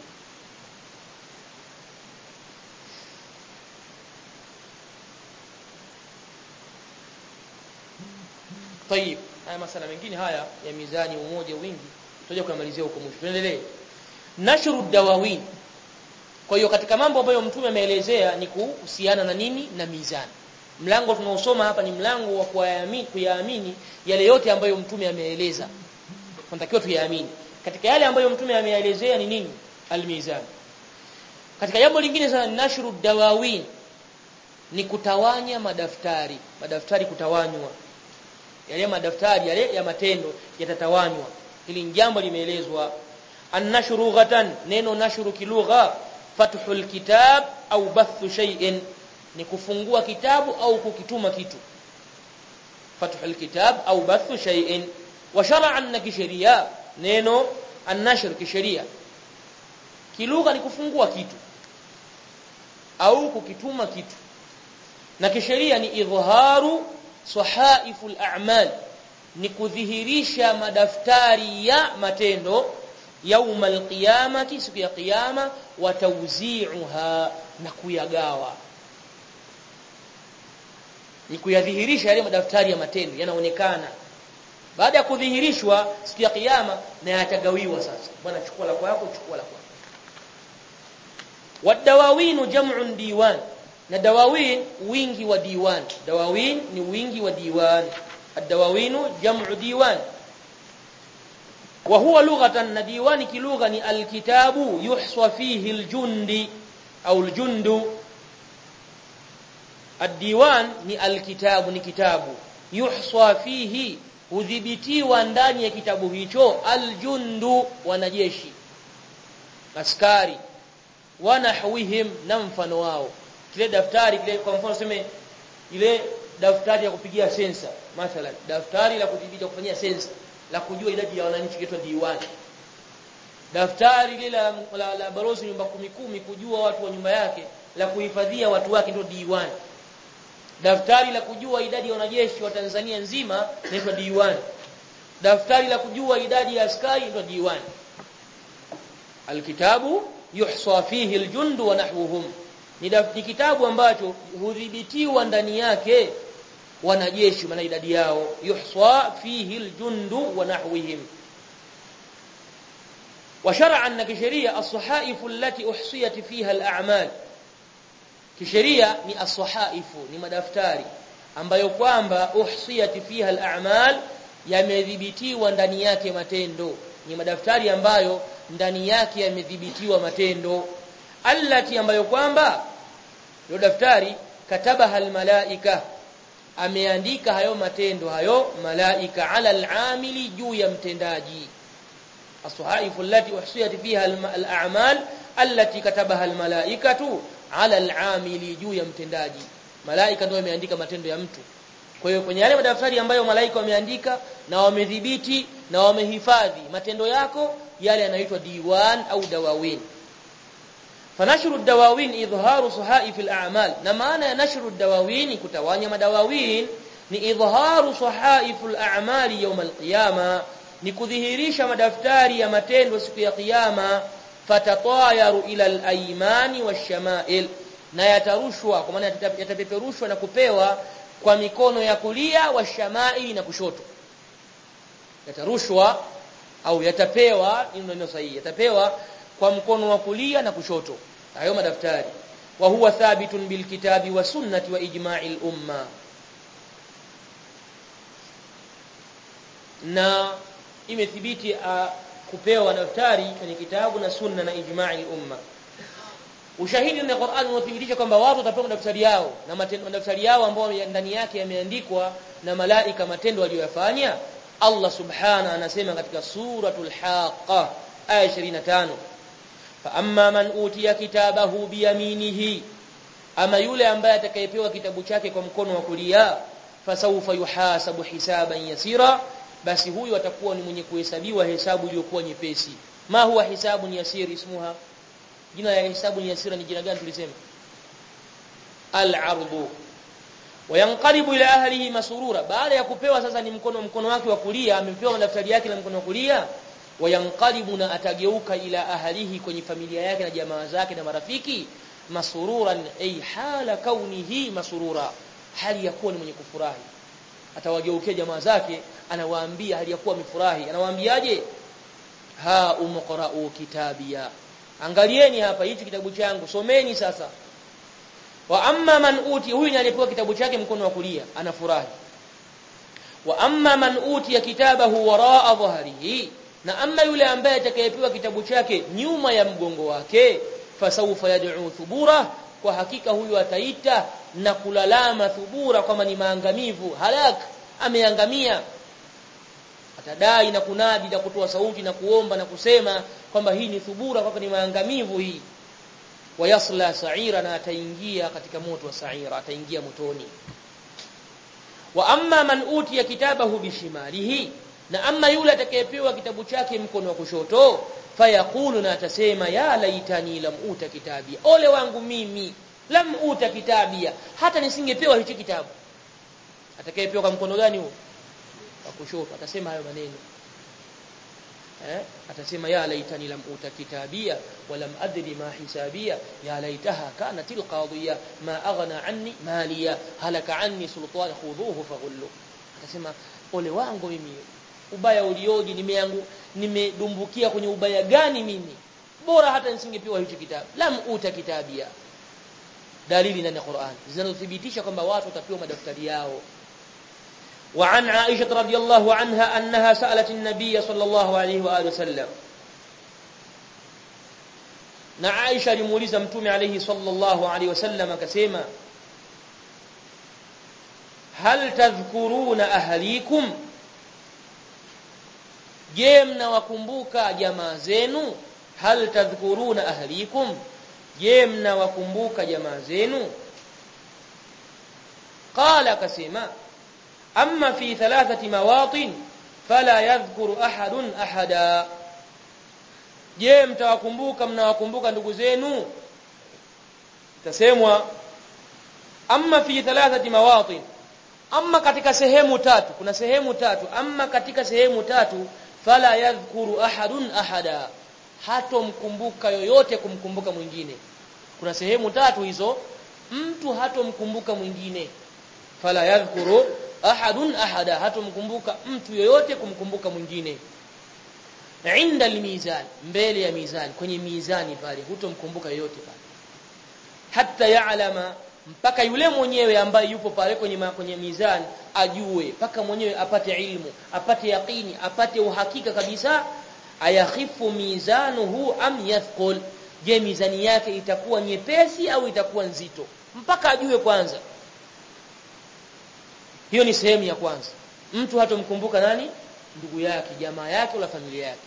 طيب haya masala mengine haya ya mizani umoja wingi tutaje kumalizia huko mwisho tuendelee nashru dawawin kwa hiyo katika mambo ambayo mtume ameelezea ni kuhusiana na nini na mizani mlango tunaosoma hapa ni mlango wa kuyaamini kuyaamini yale yote ambayo mtume ameeleza tunatakiwa tuyaamini katika yale ambayo mtume ameelezea ni nini almizan katika jambo lingine sana nashru dawawin ni kutawanya madaftari madaftari kutawanywa yale madaftari yale ya matendo yatatawanywa hili jambo limeelezwa annashru ghatan neno nashru kilugha fathul kitab au bathu shay'in ni kufungua kitabu au kukituma kitu fathul kitab au bathu shay'in wa shar'an na kisheria neno annashr kisheria kilugha ni kufungua kitu au kukituma kitu na kisheria ni idhharu sahaiful a'mal ni kudhihirisha madaftari ya matendo yauma alqiyamati siku ya kiyama wa tawzi'uha na kuyagawa ni kuyadhihirisha yale madaftari ya matendo yanaonekana baada ya kudhihirishwa siku ya kiyama na yatagawiwa sasa bwana chukua la kwako chukua la kwako wadawawinu jam'un diwan na dawawin wingi wa diwan dawawin ni wingi wa diwan ad-dawawinu jam'u diwan wa huwa lughatan na diwani kilugha ni alkitabu yuhswa fihi aljundi au aljundu الديوان ni alkitabu ni kitabu yuhswa fihi hudhibitiwa ndani ya kitabu hicho aljundu wanajeshi askari wanahwihim na mfano wao kile daftari kile kwa mfano sema ile daftari ya kupigia sensa mathalan daftari la kudhibiti kufanyia sensa la kujua idadi ya wananchi kitwa diwani daftari lile la, la, la balozi nyumba kumi kumi kujua watu wa nyumba yake la kuhifadhia watu wake ndio diwani daftari la kujua idadi ya wanajeshi wa Tanzania nzima inaitwa diwani daftari la kujua idadi ya askari ndio diwani alkitabu yuhsa fihi aljundu wa nahwuhum ni, ni kitabu ambacho hudhibitiwa ndani yake wanajeshi maana idadi yao yuhsa fihi aljundu wa nahwihim وشرعا كشريعه الصحائف التي احصيت فيها الاعمال kisheria ni as-sahaifu ni madaftari ambayo kwamba uhsiyat fiha al-a'mal yamedhibitiwa ndani yake matendo ni madaftari ambayo ndani yake yamedhibitiwa matendo allati ambayo kwamba ndio daftari katabaha al-malaika ameandika hayo matendo hayo malaika ala al-amili juu ya mtendaji as-sahaifu allati uhsiyat fiha al-a'mal allati katabaha al-malaikatu ala al-amili juu ya mtendaji malaika ndio wameandika matendo ya mtu kwa hiyo kwenye yale madaftari ambayo malaika wameandika na wamedhibiti na wamehifadhi matendo yako yale yanaitwa diwan au dawawin fanashru dawawin idharu sahaif al-a'mal na maana ya nashru dawawin kutawanya madawawin ni idharu sahaif al-a'mali yawm al-qiyama ni kudhihirisha madaftari ya matendo siku ya kiyama fatatayaru ila al-aymani wash-shama'il na yatarushwa kwa maana yatapeperushwa na kupewa kwa mikono ya kulia washama'ili na kushoto yatarushwa au yatapewa ndio neno sahihi yatapewa kwa mkono wa kulia na kushoto hayo madaftari wa huwa thabitun bil kitabi wa sunnati wa ijma'il umma na imethibiti kupewa daftari kwenye kitabu na sunna na ijma'i umma ushahidi na Qur'an unathibitisha kwamba watu watapewa daftari yao na matendo daftari yao ambao ndani yake yameandikwa na malaika matendo waliyofanya Allah subhana anasema katika suratul haqa aya 25 fa amma man utiya kitabahu biyaminihi ama yule ambaye atakayepewa kitabu chake kwa mkono wa kulia fasawfa yuhasabu hisaban yasira basi huyu atakuwa ni mwenye kuhesabiwa hesabu iliyokuwa nyepesi ma huwa hisabu ni yasiri ismuha jina la hisabu ni yasira ni jina gani tulisema al-ardu wayanqalibu ila ahlihi masurura baada ya kupewa sasa ni mkono mkono wake wa kulia amepewa daftari yake na mkono wa kulia wayanqalibu na atageuka ila ahlihi kwenye familia yake na jamaa zake na marafiki masururan ay hala kaunihi masurura hali ya kuwa ni mwenye kufurahi atawageukia jamaa zake anawaambia hali ya kuwa amefurahi anawaambiaje ha umqra'u kitabia angalieni hapa hichi kitabu changu someni sasa wa amma man uti huyu aliyepewa kitabu chake mkono wa kulia anafurahi wa amma man uti kitabahu waraa dhahrihi na amma yule ambaye atakayepewa kitabu chake nyuma ya mgongo wake fasawfa yad'u thubura kwa hakika huyu ataita na kulalama thubura kwamba ni maangamivu halak ameangamia atadai na kunadi na kutoa sauti na kuomba na kusema kwamba hii ni thubura kwamba ni maangamivu hii wayasla sa'ira na ataingia katika moto wa sa'ira ataingia motoni wa amma man utiya kitabahu bishimalihi na amma yule atakayepewa kitabu chake mkono wa kushoto fayaqulu na atasema ya laitani lam uta kitabia ole wangu mimi lam uta kitabia hata nisingepewa hichi kitabu atakayepewa kwa mkono gani huo wa kushoto atasema hayo maneno eh atasema ya laitani lam uta kitabia wa lam adri ma hisabia ya laitaha kanat alqadhiya ma aghna anni maliya halaka anni sultan khudhuhu faghullu atasema ole wangu mimi ubaya ulioje nimeangu nimedumbukia kwenye ubaya gani mimi bora hata nisingepewa hicho kitabu lam uta kitabia dalili ndani ya Qur'an zinazothibitisha kwamba watu watapewa madaftari yao وعن عائشة رضي الله عنها أنها سألت النبي صلى الله عليه وآله وسلم na Aisha alimuuliza mtume alayhi sallallahu alayhi wasallam akasema hal tadhkuruna ahlikum je mnawakumbuka jamaa zenu hal tadhkuruna ahlikum je mnawakumbuka jamaa zenu qala akasema amma fi thalathati mawatin fala yadhkuru ahadun ahada je mtawakumbuka mnawakumbuka ndugu zenu tasemwa amma fi thalathati mawatin amma katika sehemu tatu kuna sehemu tatu amma katika sehemu tatu fala yadhkuru ahadun ahada hatomkumbuka yoyote kumkumbuka mwingine kuna sehemu tatu hizo mtu hatomkumbuka mwingine fala yadhkuru ahadun ahada hatomkumbuka mtu yoyote kumkumbuka mwingine inda almizan mbele ya mizani kwenye mizani pale hutomkumbuka yoyote pale hatta ya'lama mpaka yule mwenyewe ambaye yupo pale kwenye ma, kwenye mizani ajue mpaka mwenyewe apate ilmu apate yaqini apate uhakika kabisa ayakhifu mizanuhu am yathqul je mizani yake itakuwa nyepesi au itakuwa nzito mpaka ajue kwanza hiyo ni sehemu ya kwanza mtu hatomkumbuka nani ndugu yake jamaa yake wala familia yake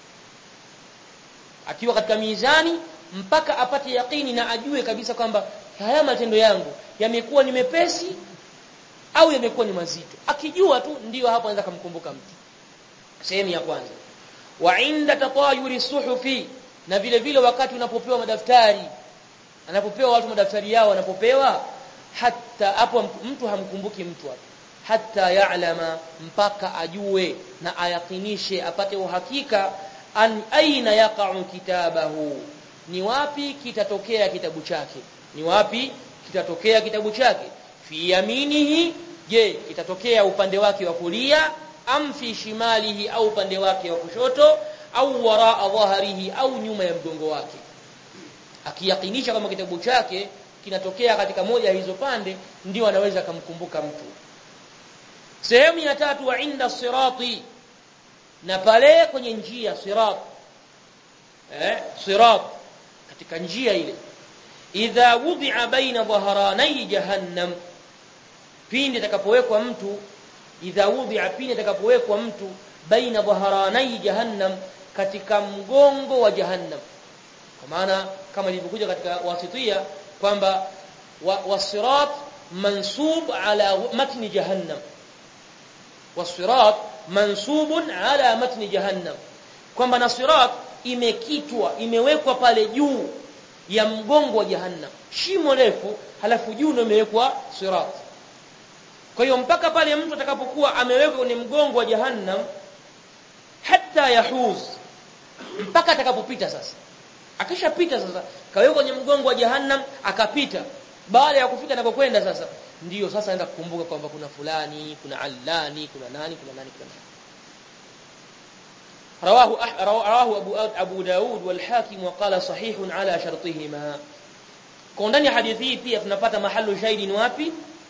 akiwa katika mizani mpaka apate yakini na ajue kabisa kwamba haya matendo yangu yamekuwa ni mepesi au yamekuwa ni mazito akijua tu ndiyo hapo anaweza kumkumbuka mtu sehemu ya kwanza wa inda tatayuri suhufi na vile vile wakati unapopewa madaftari anapopewa watu madaftari yao wanapopewa hata hapo mtu hamkumbuki mtu hapo hata ya'lama mpaka ajue na ayakinishe apate uhakika an aina yaqa'u kitabahu ni wapi kitatokea kitabu chake ni wapi kitatokea kitabu chake fi yaminihi je kitatokea upande wake wa kulia am fi shimalihi au upande wake wa kushoto au waraa dhahrihi au nyuma ya mgongo wake akiyakinisha kama kitabu chake kinatokea katika moja ya hizo pande ndio anaweza kumkumbuka mtu sehemu ya tatu wa inda sirati na pale kwenye njia sirat eh sirat katika njia ile idha wudi'a baina dhaharanai jahannam pindi atakapowekwa mtu idha wudi'a pindi atakapowekwa mtu baina dhaharanai jahannam katika mgongo wa jahannam kwa maana kama ilivyokuja katika wasitia kwamba wasirat mansub ala matni jahannam wasirat mansubun ala matni jahannam kwamba na sirat imekitwa imewekwa pale juu ya mgongo wa jahannam shimo refu halafu juu ndio imewekwa sirat kwa hiyo mpaka pale mtu atakapokuwa amewekwa kwenye mgongo wa jahannam hatta yahuz mpaka atakapopita sasa akishapita sasa kawekwa kwenye mgongo wa jahannam akapita baada ya kufika anapokwenda sasa ndiyo sasa aenda kukumbuka kwamba kuna fulani kuna allani kuna nani kuna nani kuna nani رواه رواه ابو ابو داود والحاكم وقال صحيح على شرطهما kwa ndani ya hadithi hii pia tunapata mahali shahidi ni wapi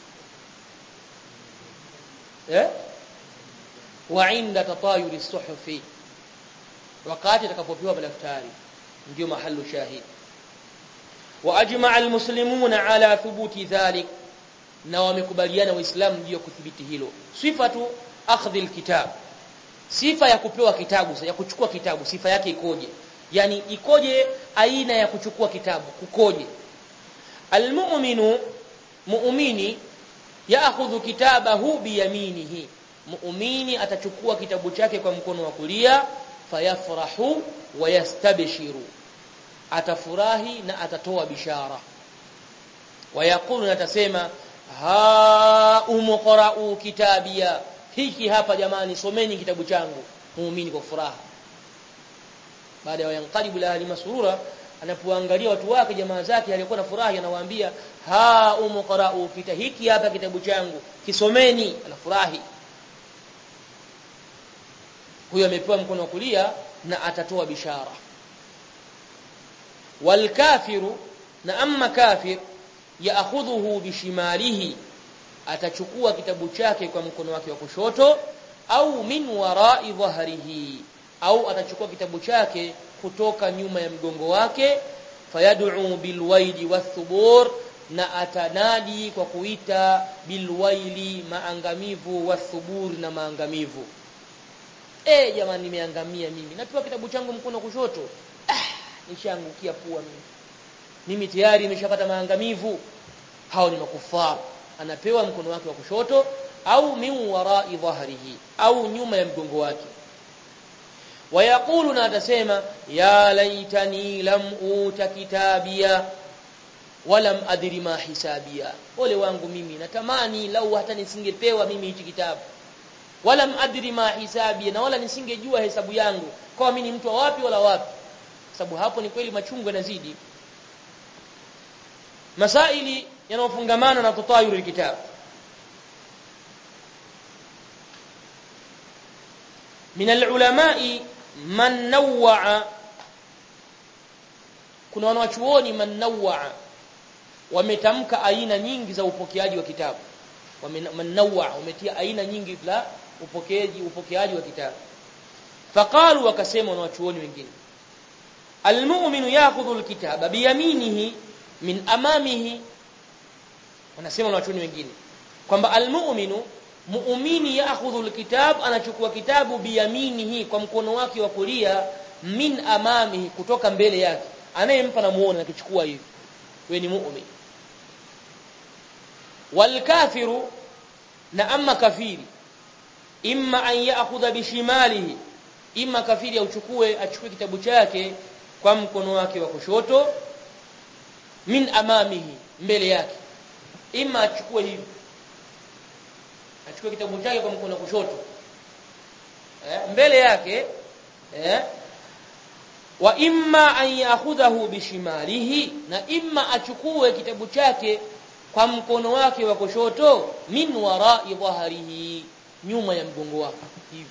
eh wa inda tatayuri suhufi wakati atakapopewa madaftari ndio mahali shahidi wa ajma'a almuslimuna ala thubuti dhalik na wamekubaliana waislamu juu ya kudhibiti hilo sifatu akhdhi alkitab sifa ya kupewa kitabu ya kuchukua kitabu sifa yake ikoje yani ikoje aina ya kuchukua kitabu kukoje almu'minu mu'mini ya'khudhu kitabahu biyaminihi mu'mini atachukua kitabu chake kwa mkono wa kulia fayafrahu wa yastabshiru atafurahi na atatoa bishara wayaqulu natasema ha umqra'u kitabia hiki hapa jamani someni kitabu changu muumini kwa furaha baada ya yanqalibu la hali masurura anapoangalia watu wake jamaa zake alikuwa na furaha anawaambia ha umqra'u kita hiki hapa kitabu changu kisomeni anafurahi huyo amepewa mkono wa kulia na atatoa bishara والكافر na amma kafir yaakhudhuhu bishimalihi atachukua kitabu chake kwa mkono wake wa kushoto au min wara'i dhahrihi au atachukua kitabu chake kutoka nyuma ya mgongo wake fayad'u bilwaili wathubur na atanadi kwa kuita bilwaili maangamivu wathubur na maangamivu eh jamani nimeangamia mimi napewa kitabu changu mkono kushoto ah nishaangukia pua mimi mimi tayari nimeshapata maangamivu hao ni makufar anapewa mkono wake wa kushoto au min wara'i dhahrihi au nyuma ya mgongo wake wayaqulu na atasema ya laitani lam uta kitabia walam adri ma hisabia ole wangu mimi natamani lau hata nisingepewa mimi hichi kitabu walam adri ma hisabia na wala nisingejua hesabu yangu kwa mimi ni mtu wa wapi wala wapi sababu hapo ni kweli machungu yanazidi masaili yanayofungamana na tutayuru kitabu من العلماء من نوع kuna wanachuoni man nawaa wametamka aina nyingi za upokeaji wa kitabu man nawaa wametia aina nyingi za upokeaji upokeaji wa kitabu faqalu wakasema wanachuoni wengine almu'minu ya'khudhu alkitaba biyaminihi min amamihi wanasema wanachuoni wengine kwamba almu'minu muumini yaakhudhu alkitab anachukua kitabu biyaminihi kwa mkono wake wa kulia min amamihi kutoka mbele yake anayempa namuona akichukua hivi wewe ni muumini walkafiru na amma kafiri imma an yaakhudha bishimalihi imma kafiri auchukue achukue kitabu chake kwa mkono wake wa kushoto min amamihi mbele yake imma achukue hivi achukue kitabu chake kwa mkono kushoto eh, mbele yake eh, wa imma an ya'khudhahu bishimalihi na imma achukue kitabu chake kwa mkono wake wa kushoto min wara'i dhahrihi nyuma ya mgongo wake hivi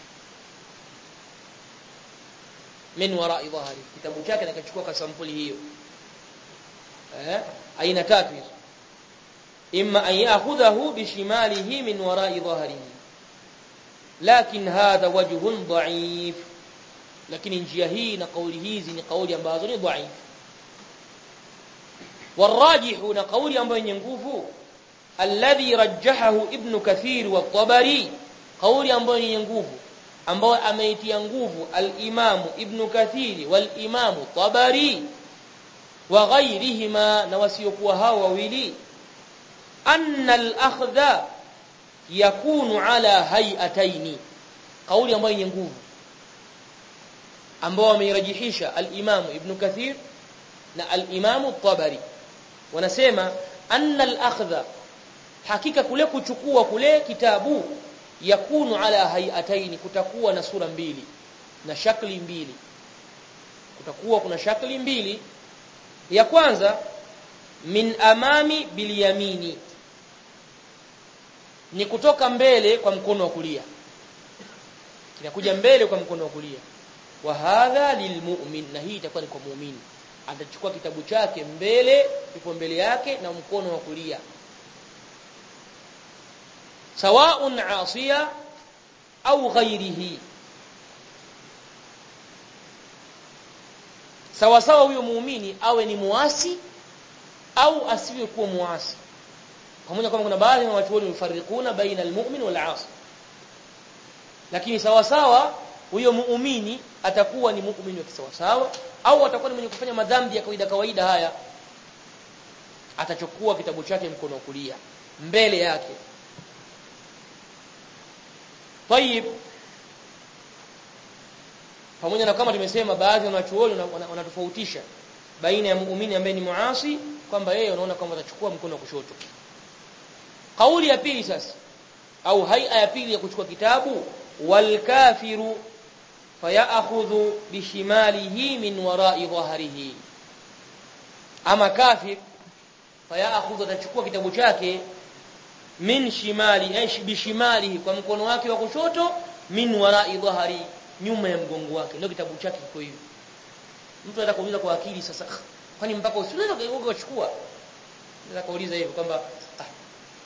min wara'i dhahri kitabu chake nakachukua kwa sampuli hiyo eh aina tatu hizo imma an ya'khudhahu bishimalihi min wara'i dhahrihi lakin hadha wajhun dha'if lakini njia hii na kauli hizi ni kauli ambazo ni dha'if والراجح na kauli ambayo yenye nguvu alladhi rajjahahu ibn kathir wa tabari kauli ambayo yenye nguvu ambayo ameitia nguvu al-imam ibn kathir wal imam tabari wa ghayrihima na wasiokuwa hao wawili anna al-akhdha yakunu ala hay'ataini kauli ambayo yenye nguvu ambao wameirajihisha al-imam ibn kathir na al-imam tabari wanasema anna al-akhdha hakika kule kuchukua kule kitabu yakunu ala hayataini kutakuwa na sura mbili na shakli mbili kutakuwa kuna shakli mbili ya kwanza min amami bilyamini ni kutoka mbele kwa mkono wa kulia kinakuja mbele kwa mkono wa kulia wa hadha lilmu'min na hii itakuwa ni kwa muumini atachukua kitabu chake mbele ipo mbele yake na mkono wa kulia sawaun asiya au ghairihi sawa sawa huyo muumini awe ni muasi au asiwe kuwa muasi pamoja kwamba kuna baadhi ya watu wafarikuna baina almu'min wal asi lakini sawa sawa huyo muumini atakuwa ni muumini wa kisawa sawa au atakuwa ni mwenye kufanya madhambi ya kawaida kawaida haya atachukua kitabu chake mkono wa kulia mbele yake Tayib pamoja na kama tumesema baadhi ya wanachuoni wanatofautisha baina ya muumini ambaye ni muasi kwamba yeye unaona kwamba atachukua mkono wa kushoto kauli ya pili sasa au haia ya pili ya kuchukua kitabu wal kafiru fayakhudhu bishimalihi min wara'i dhahrihi ama kafir fayakhudhu atachukua kitabu chake min shimali aish bishimalihi kwa mkono wake wa kushoto min wara'i dhahri nyuma ya mgongo wake ndio kitabu chake kiko hivi mtu anataka kuuliza kwa akili sasa kwani mpaka usiweza kuchukua nataka kuuliza hivi kwamba ah,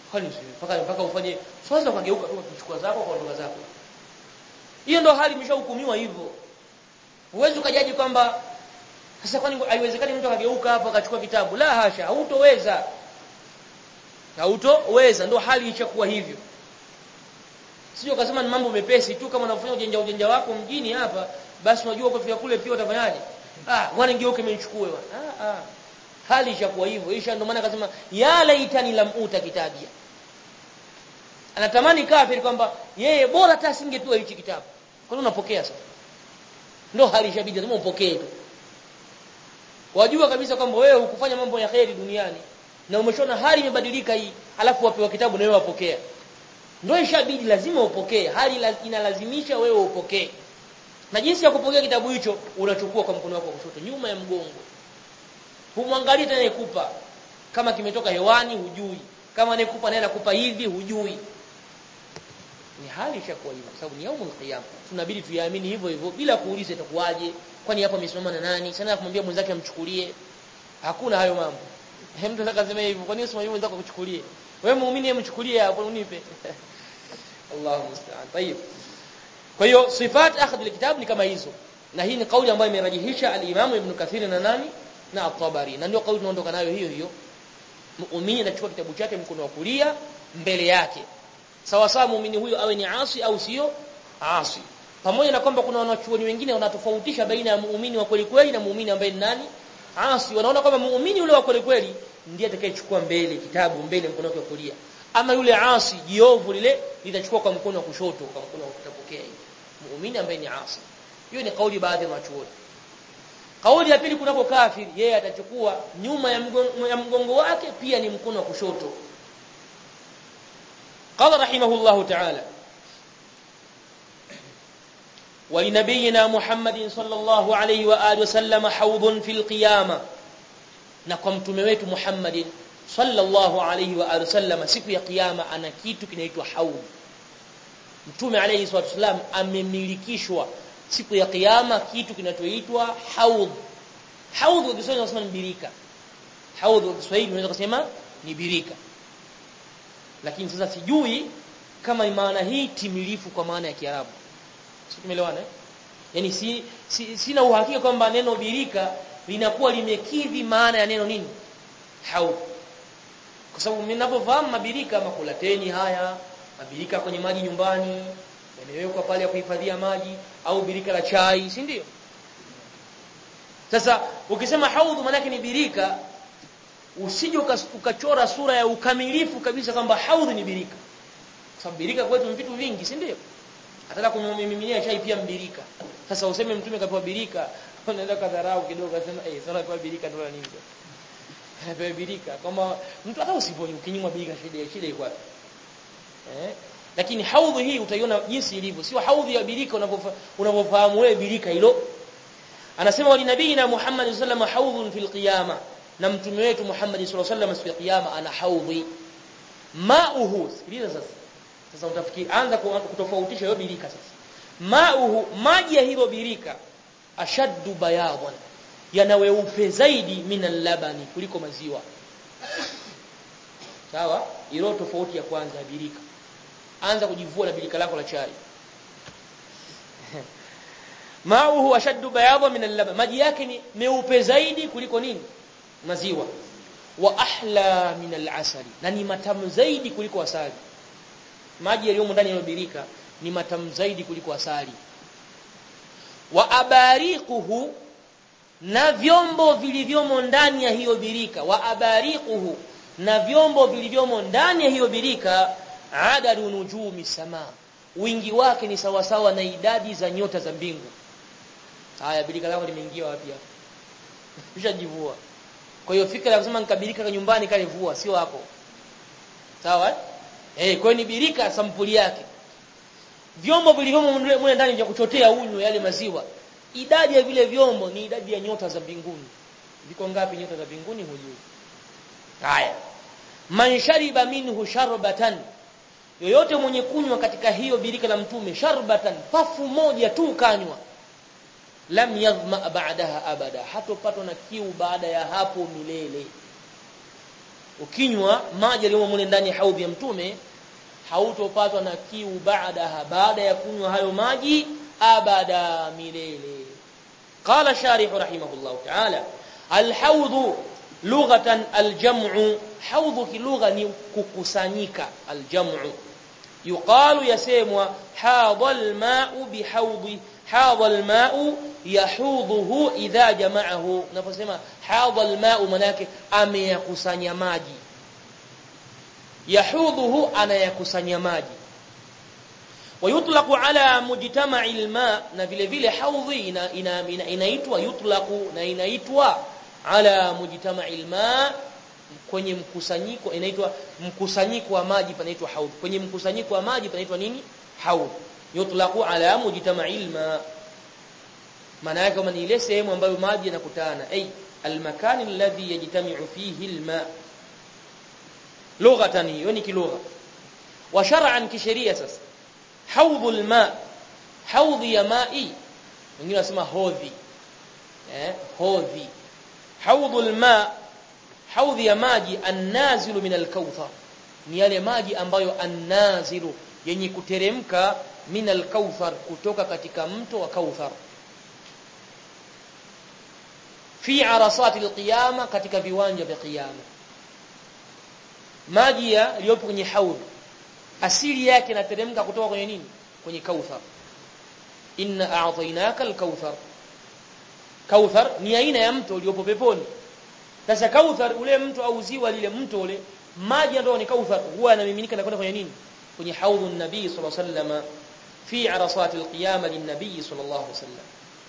kwani mpaka mpaka ufanye sasa ukageuka tu kuchukua zako kwa ndoga zako hiyo ndo hali imeshahukumiwa hivyo huwezi ukajaji kwamba sasa kwani haiwezekani mtu akageuka hapo akachukua kitabu la hasha hautoweza hautoweza ndo hali ichakuwa hivyo sio ukasema ni mambo mepesi tu kama unafanya ujanja ujanja wako mjini hapa basi unajua ukifika kule pia utafanyaje ah bwana ngeuke menichukue bwana ah ah hali ishakuwa hivyo isha ndio maana akasema ya laitani lam uta kitabia anatamani kafiri kwamba yeye bora hata asingepewa hichi kitabu kwa nini unapokea sasa ndio hali ishabidi lazima upokee tu wajua kabisa kwamba wewe hukufanya mambo ya kheri duniani na umeshona hali imebadilika hii alafu wapewa kitabu na wewe wapokea ndio ishabidi lazima upokee hali inalazimisha wewe upokee na jinsi ya kupokea kitabu hicho unachukua kwa mkono wako wa kushoto nyuma ya mgongo humwangalie tena ikupa kama kimetoka hewani hujui kama anayekupa naye anakupa hivi hujui ni hali ishakuwa hivyo kwa sababu ni yaumul qiyam tunabidi tuyaamini hivyo hivyo bila kuuliza itakuwaje kwani hapa amesimama na nani sana kumwambia mwenzake amchukulie hakuna hayo mambo mtu anataka sema hivyo kwani usimwambie mwenzako akuchukulie wewe muumini amchukulie hapo unipe Allahu musta'an tayib kwa hiyo sifat akhd alkitab ni kama hizo na hii ni kauli ambayo imerajihisha al-Imam Ibn Kathir na nani na At-Tabari na ndio kauli tunaondoka nayo hiyo hiyo muumini anachukua kitabu chake mkono wa kulia mbele yake sawa sawa muumini huyo awe ni asi au sio asi pamoja na kwamba kuna wanachuoni wengine wanatofautisha baina ya muumini wa kweli kweli na muumini ambaye ni nani asi wanaona kwamba muumini yule wa kweli kweli ndiye atakayechukua mbele kitabu mbele mkono wake wa kulia ama yule asi jiovu lile litachukua kwa mkono wa kushoto kwa mkono wa kutapokea muumini ambaye ni asi hiyo ni kauli baadhi ya wanachuoni kauli ya pili kunako kafiri yeye atachukua nyuma ya mgongo, ya mgongo wake pia ni mkono wa kushoto قال رحمه الله تعالى ولنبينا محمد صلى الله عليه واله وسلم حوض في القيامه na kwa mtume wetu Muhammad sallallahu alayhi wa alihi wasallam siku ya kiyama ana kitu kinaitwa haudh mtume alayhi salatu wasallam amemilikishwa siku ya kiyama kitu kinachoitwa haudh haudh kwa Kiswahili tunasema ni birika haudh kwa Kiswahili unaweza kusema ni birika lakini sasa sijui kama maana hii timilifu kwa maana ya Kiarabu sio tumeelewana eh yani si, si sina uhakika kwamba neno birika linakuwa limekidhi maana ya neno nini haudh kwa sababu ninapofahamu mabirika makulateni haya mabirika kwenye maji nyumbani yamewekwa pale ya kuhifadhia maji au birika la chai si ndio sasa ukisema haudh maana ni birika usije ukachora sura ya ukamilifu kabisa kwamba haudh ni birika kwa sababu birika kwetu ni vitu vingi si ndio ataka kumiminia chai pia mbirika sasa useme mtume kapewa birika unaweza kadharau kidogo akasema eh sasa kapewa birika ndio nini kapewa birika kama mtu hata usiponi ukinyimwa birika shida shida iko wapi eh lakini haudhi hii utaiona jinsi ilivyo sio haudhi ya birika unavyofahamu wewe birika hilo anasema wali nabiyina Muhammad sallallahu alaihi wasallam haudhun fil qiyama na mtume wetu Muhammad sallallahu alaihi wasallam siku ya kiyama ana haudhi mauhu sikiliza sasa sasa utafikiri anza kutofautisha hiyo birika sasa mauhu maji ya hilo birika ashaddu bayadan yana weupe zaidi minal labani kuliko maziwa sawa ilo tofauti ya kwanza ya birika anza kujivua na birika lako la chai mauhu ashaddu bayadan minal laban maji yake ni meupe zaidi kuliko nini maziwa wa ahla minal asali na ni matamu zaidi kuliko asali maji yaliyomo ndani ya birika ni matamu zaidi kuliko asali wa abariquhu na vyombo vilivyomo ndani ya hiyo birika wa abariquhu na vyombo vilivyomo ndani ya hiyo birika adadu nujumi sama wingi wake ni sawasawa na idadi za nyota za mbingu haya birika lako limeingia wapi hapo ushajivua kwa hiyo fikra ya kusema nikabirika nyumbani kale vua sio hapo sawa eh kwa ni birika sampuli yake vyombo vilivyomo mle ndani vya kuchotea unywe yale maziwa idadi ya vile vyombo ni idadi ya nyota za mbinguni viko ngapi nyota za mbinguni hujui haya man shariba minhu sharbatan yoyote mwenye kunywa katika hiyo birika la mtume sharbatan pafu moja tu kanywa lam yadhma ba'daha abada hatopatwa na kiu baada ya hapo milele ukinywa maji yaliyomo mule ndani ya haudhi ya mtume hautopatwa na kiu baadaha baada ya kunywa hayo maji abada milele qala sharih rahimahullah ta'ala alhawd lughatan aljam'u hawd kilugha ni kukusanyika aljam'u yuqalu yasemwa hadha alma'u bihawdi hadha alma'u yahudhuhu idha jama'ahu unaposema hadha alma'u manake ameyakusanya maji yahudhuhu anayakusanya maji ويطلق على مجتمع الماء na vile vile haudhi ina, ina, ina, inaitwa yutlaqu na inaitwa ala mujtama'il ma kwenye mkusanyiko inaitwa mkusanyiko wa maji panaitwa haudh kwenye mkusanyiko wa maji panaitwa nini haudh yutlaqu ala mujtama'il ma maana yake kama ni ile sehemu ambayo maji yanakutana ay almakan alladhi yajtami'u fihi alma lughatan hiyo ni kilugha wa shar'an kisheria sasa haudhul ma haudhi ya mai wengine wanasema hodhi eh hodhi haudhul ma haudhi ya maji annazilu min alkauthar ni yale maji ambayo annazilu yenye kuteremka min alkauthar kutoka katika mto wa kauthar fi arasati alqiyama katika viwanja vya kiyama maji yaliyopo kwenye haudhi asili yake inateremka kutoka kwenye nini kwenye kauthar inna a'tainaka al-kauthar kauthar ni aina ya mto uliopo peponi sasa kauthar ule mto au ziwa lile mto ule maji ndio ni kauthar huwa yanamiminika na kwenda kwenye nini kwenye haudhun nabii sallallahu alaihi wasallam fi arasat al-qiyamah lin-nabii sallallahu alaihi wasallam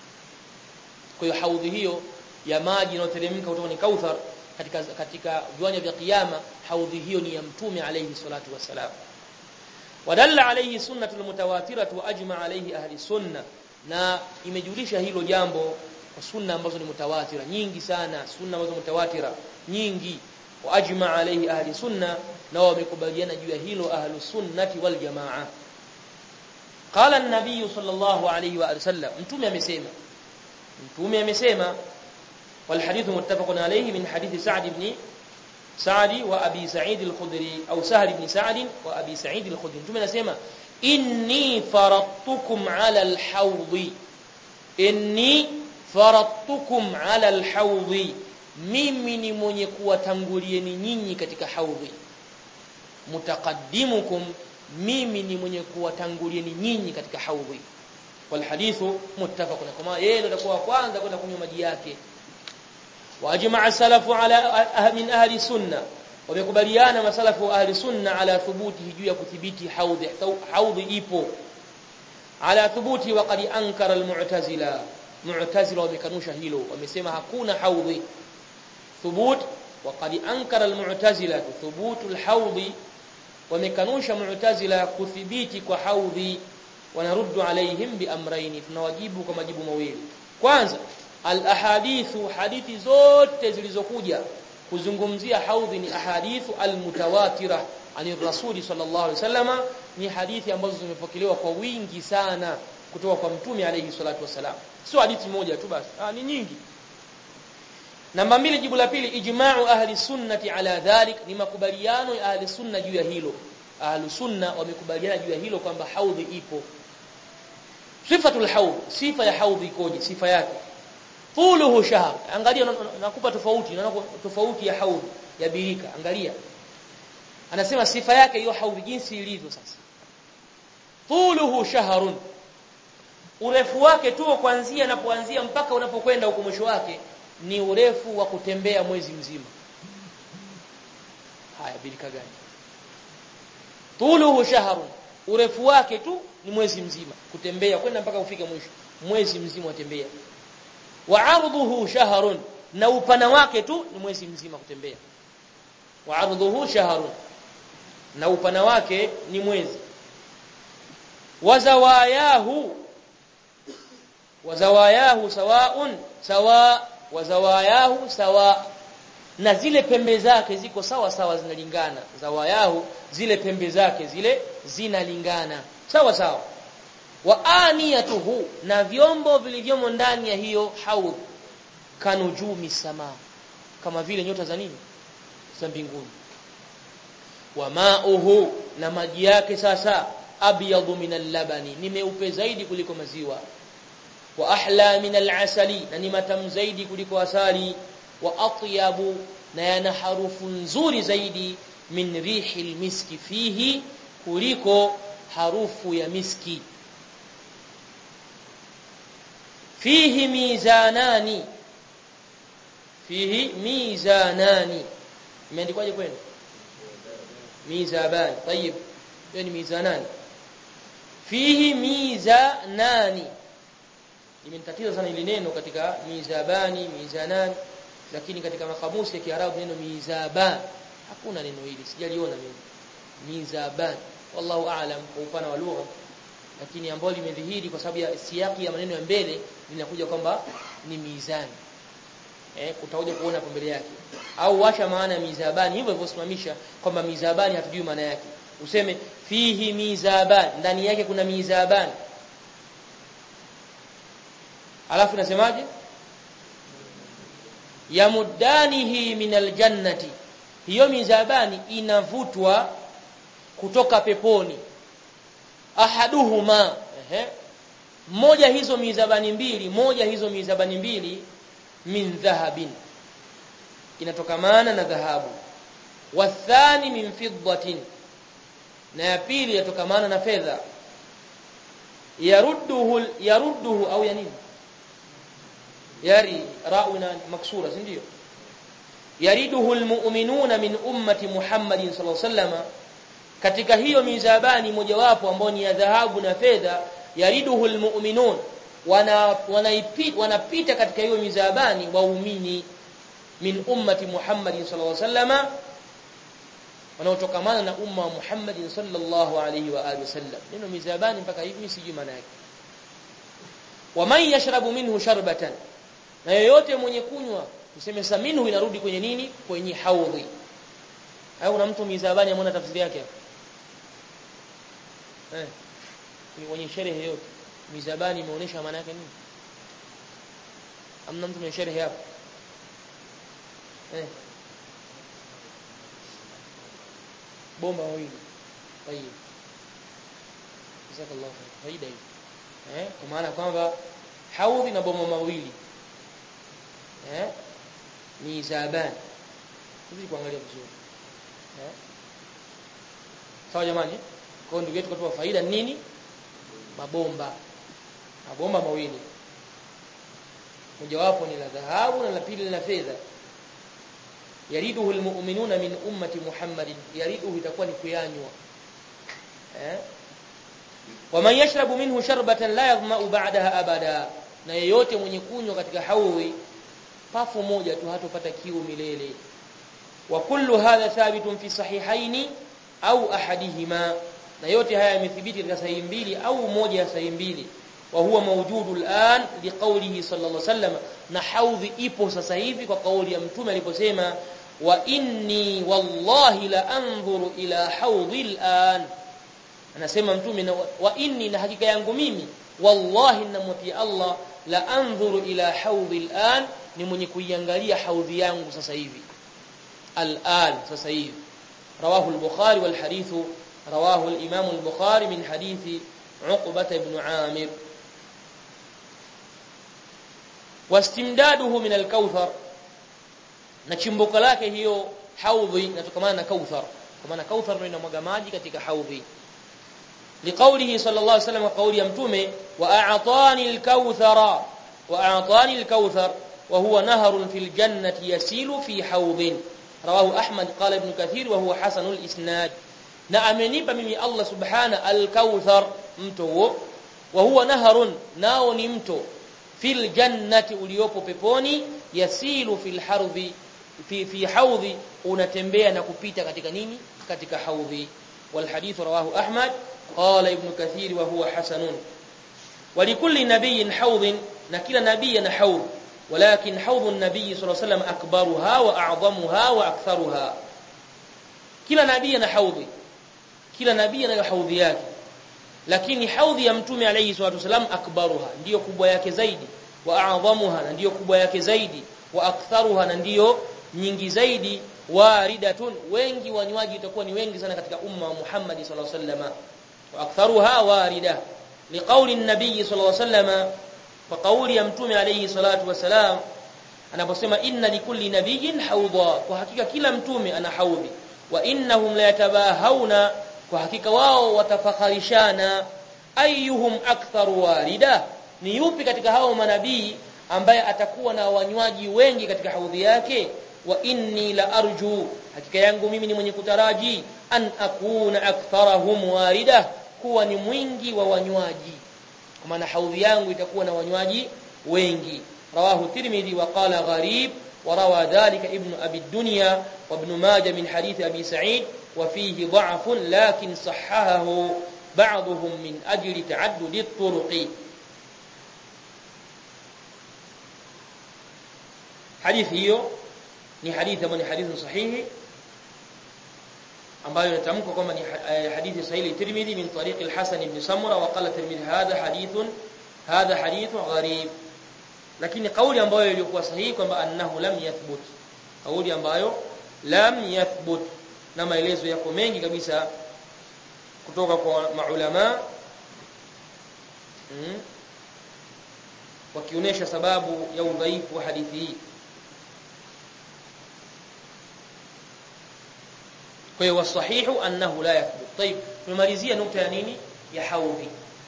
kwa hiyo haudhi hiyo ya maji inayoteremka kutoka kwenye kauthar katika katika viwanja vya kiyama haudhi hiyo ni ya mtume alayhi salatu wasalam wadalla alayhi sunnatu almutawatiratu wa ajma alayhi ahli sunna na imejulisha hilo jambo kwa sunna ambazo ni mutawatira nyingi sana sunna ambazo mutawatira nyingi wa ajma alayhi ahli sunna na wamekubaliana juu ya hilo ahli sunnati wal jamaa qala an-nabiy sallallahu alayhi wa sallam mtume amesema mtume amesema wal hadithu muttafaqun alayhi min hadithi sa'd ibn Saadi wa Abi Sa'id al-Khudri au Sahal ibn Sa'd wa Abi Sa'id al-Khudri mtume anasema inni faradtukum ala al-hawd inni faradtukum ala al-hawd mimi ni mwenye kuwatangulieni nyinyi katika haudhi mutaqaddimukum mimi ni mwenye kuwatangulieni nyinyi katika haudhi wal hadithu muttafaqun kama yeye ndio atakuwa kwanza kwenda kunywa maji yake واجمع السلف على من اهل السنه wamekubaliana masalafu ahli sunna ala thubuti juu ya kuthibiti haudhi haudhi ipo ala thubuti wa qad ankara almu'tazila mu'tazila wamekanusha hilo wamesema hakuna haudhi thubut wa qad ankara almu'tazila thubut alhaudhi wamekanusha mu'tazila kuthibiti kwa haudhi wanaruddu alaihim bi amrayn tunawajibu kwa majibu mawili kwanza al-ahadithu hadithi zote zilizokuja kuzungumzia haudhi ni ahadithu al-mutawatira ani rasuli sallallahu alaihi wasallama ni hadithi ambazo zimepokelewa kwa wingi sana kutoka kwa mtume alayhi salatu wasalam sio hadithi moja tu basi ah ni nyingi namba mbili jibu la pili ijma'u ahli sunnati ala dhalik ni makubaliano ya ahli sunna juu ya hilo ahli sunna wamekubaliana juu ya hilo kwamba haudhi ipo sifatul haudh sifa ya haudhi ikoje sifa yake tuluhu shahr angalia nakupa tofauti naona tofauti ya haudh ya birika angalia anasema sifa yake hiyo haudh jinsi ilivyo sasa tuluhu shahrun urefu wake tu kuanzia unapoanzia mpaka unapokwenda huko mwisho wake ni urefu wa kutembea mwezi mzima haya birika gani tuluhu shahrun urefu wake tu ni mwezi mzima kutembea kwenda mpaka ufike mwisho mwezi mzima watembea wa ardhuhu shahrun na upana wake tu ni mwezi mzima kutembea wa ardhuhu shahrun na upana wake ni mwezi wazawayahu wazawayahu sawaun sawa wazawayahu sawa na zile pembe zake ziko sawa sawa zinalingana zawayahu zile pembe zake zile zinalingana sawa sawa wa aniyatuhu na vyombo vilivyomo ndani ya hiyo haudh kanujumi sama kama vile nyota za nini za mbinguni wa ma'uhu na maji yake sasa abyadu min al-labani ni meupe zaidi kuliko maziwa wa ahla min al-asali na ni matamu zaidi kuliko asali wa atyabu na yana harufu nzuri zaidi min rihi al-miski fihi kuliko harufu ya miski fihi mizanani fihi mizanani imeandikwaje kwenu mizabani طيب hiyo ni mizanani fihi mizanani limenitatiza sana ile neno katika mizabani mizanani lakini katika makamusi ya Kiarabu neno mizaban hakuna neno hili sijaliona mimi mizaban wallahu aalam kwa upana wa lugha lakini ambalo limedhihiri kwa sababu ya siyaki ya maneno ya mbele linakuja kwamba ni mizani eh utakuja kuona hapo mbele yake au washa maana ya mizabani hivyo hivyo simamisha kwamba mizabani hatujui maana yake useme fihi mizaban ndani yake kuna mizaban alafu nasemaje yamuddanihi min aljannati hiyo mizabani inavutwa kutoka peponi ahaduhuma ehe moja hizo mizabani mbili moja hizo mizabani mbili min dhahabin inatokamana na dhahabu wathani min fiddatin na ya pili yatokamana na fedha yarudduhu yarudduhu au ya nini yari ra'una maksura si ndio yariduhu almu'minuna min ummati Muhammadin sallallahu alaihi wasallam katika hiyo mizabani mojawapo ambao ni ya dhahabu na fedha yariduhu almu'minun wana wanaipita wanapita katika hiyo mizabani waumini min ummati Muhammadin sallallahu alaihi wasallam wanaotokamana na umma wa Muhammadin sallallahu alaihi wa alihi wasallam neno mizabani mpaka hivi sijui maana yake waman yashrabu minhu sharbatan na yeyote mwenye kunywa tuseme sasa minhu inarudi kwenye nini kwenye haudhi au kuna mtu mizabani amona tafsiri yake eh kwenye sherehe yote mizabani imeonyesha maana yake nini amna mtu mwenye sherehe hapo eh bomba wawili tayeb jazakallahu khair faida hii eh kwa maana kwamba haudhi na bomba mawili eh mizabani hivi kuangalia vizuri eh sawa jamani kwa ndugu yetu katoa faida nini mabomba mabomba mawili mojawapo ni la dhahabu na la pili la fedha yariduhu almu'minuna min ummati Muhammadin yariduhu itakuwa ni kuyanywa eh waman yashrabu minhu sharbatan la yaghma'u ba'daha abada na yeyote mwenye kunywa katika haudhi pafu moja tu hatopata kiu milele wa kullu hadha thabitun fi sahihaini au ahadihima na yote haya yamethibiti katika sahihi mbili au moja ya sahihi mbili wa huwa mawjudu al'an liqawlihi sallallahu alayhi wasallam na haudhi ipo sasa hivi kwa kauli ya mtume aliposema wa inni wallahi la anzuru ila haudhi al'an anasema mtume na wa inni na hakika yangu mimi wallahi namwapia Allah la anzuru ila haudhi al'an ni mwenye kuiangalia haudhi yangu sasa hivi al'an sasa hivi rawahu al-bukhari wal hadithu رواه الإمام البخاري من حديث عقبة بن عامر واستمداده من الكوثر نشمبك lake hiyo haudhi inatokana na kauthar kwa maana kauthar ndio inamwaga maji katika haudhi لقوله صلى الله عليه وسلم قول يا متومه واعطاني الكوثر واعطاني الكوثر وهو نهر في الجنه يسيل في حوض رواه احمد قال ابن كثير وهو حسن الاسناد na amenipa mimi Allah subhana al-kauthar mto huo wa huwa naharun nao ni mto fil jannati uliopo peponi yasilu fil hardhi fi fi haudhi unatembea na kupita katika nini katika haudhi wal hadith rawahu ahmad qala ibn kathir wa huwa hasanun ولكل نبي حوض na kila nabii ana haudh ولكن حوض النبي صلى الله عليه وسلم اكبرها واعظمها واكثرها kila nabii ana haudhi kila nabii anayo haudhi yake lakini haudhi ya mtume alayhi salatu wasalam akbaruha ndiyo kubwa yake zaidi wa a'dhamuha na ndiyo kubwa yake zaidi wa aktharuha na ndiyo nyingi zaidi waridatun wengi wanywaji itakuwa ni wengi sana katika umma wa Muhammad sallallahu alaihi wasallam wa aktharuha warida liqauli an-nabiy sallallahu alaihi wasallam kwa kauli ya mtume alayhi salatu wasalam anaposema inna likulli nabiyyin hawdha kwa hakika kila mtume ana haudhi wa innahum la yatabahawna kwa hakika wao watafakharishana ayyuhum aktharu warida ni yupi katika hao manabii ambaye atakuwa na wanywaji wengi katika haudhi yake wa inni la arju hakika yangu mimi ni mwenye kutaraji an akuna aktharahum warida kuwa ni mwingi wa wanywaji kwa maana haudhi yangu itakuwa na wanywaji wengi rawahu tirmidhi wa qala gharib وروى ذلك ابن أبي الدنيا وابن ماجه من حديث أبي سعيد وفيه ضعف لكن صححه بعضهم من أجل تعدد الطرق حديث hiyo ni hadithi ambayo ni hadithi sahihi ambayo inatamkwa kwamba ni hadithi sahihi Tirmidhi min tariq al-Hasan ibn Samura wa qala Tirmidhi hadha hadithun hadha hadithun gharib lakini kauli ambayo ilikuwa sahihi kwamba annahu lam yathbut kauli ambayo lam yathbut na maelezo yako mengi kabisa kutoka kwa maulama mm, wakionyesha sababu ya udhaifu wa hadithi hii kwa hiyo wasahihu annahu la yathbut طيب tumemalizia nukta ya nini ya haudhi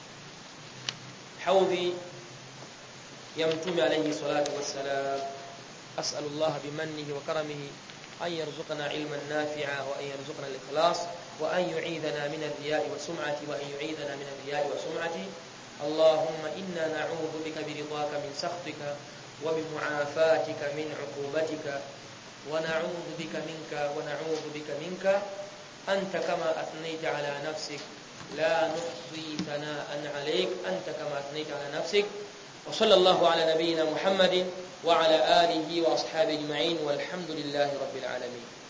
haudhi ya mtume alayhi salatu wassalam as'alu Allah bimannihi wa karamihi an yarzuqana ilman nafi'a wa an yarzuqana al-ikhlas wa an yu'idhana min ar-riya'i wa sum'ati wa an yu'idhana min ar-riya'i wa sum'ati اللهم إنا نعوذ بك برضاك من سخطك وبمعافاتك من عقوبتك ونعوذ بك منك ونعوذ بك منك أنت كما أثنيت على نفسك لا نحصي ثناء عليك أنت كما أثنيت على نفسك وصلى الله على نبينا محمد وعلى آله وأصحابه أجمعين والحمد لله رب العالمين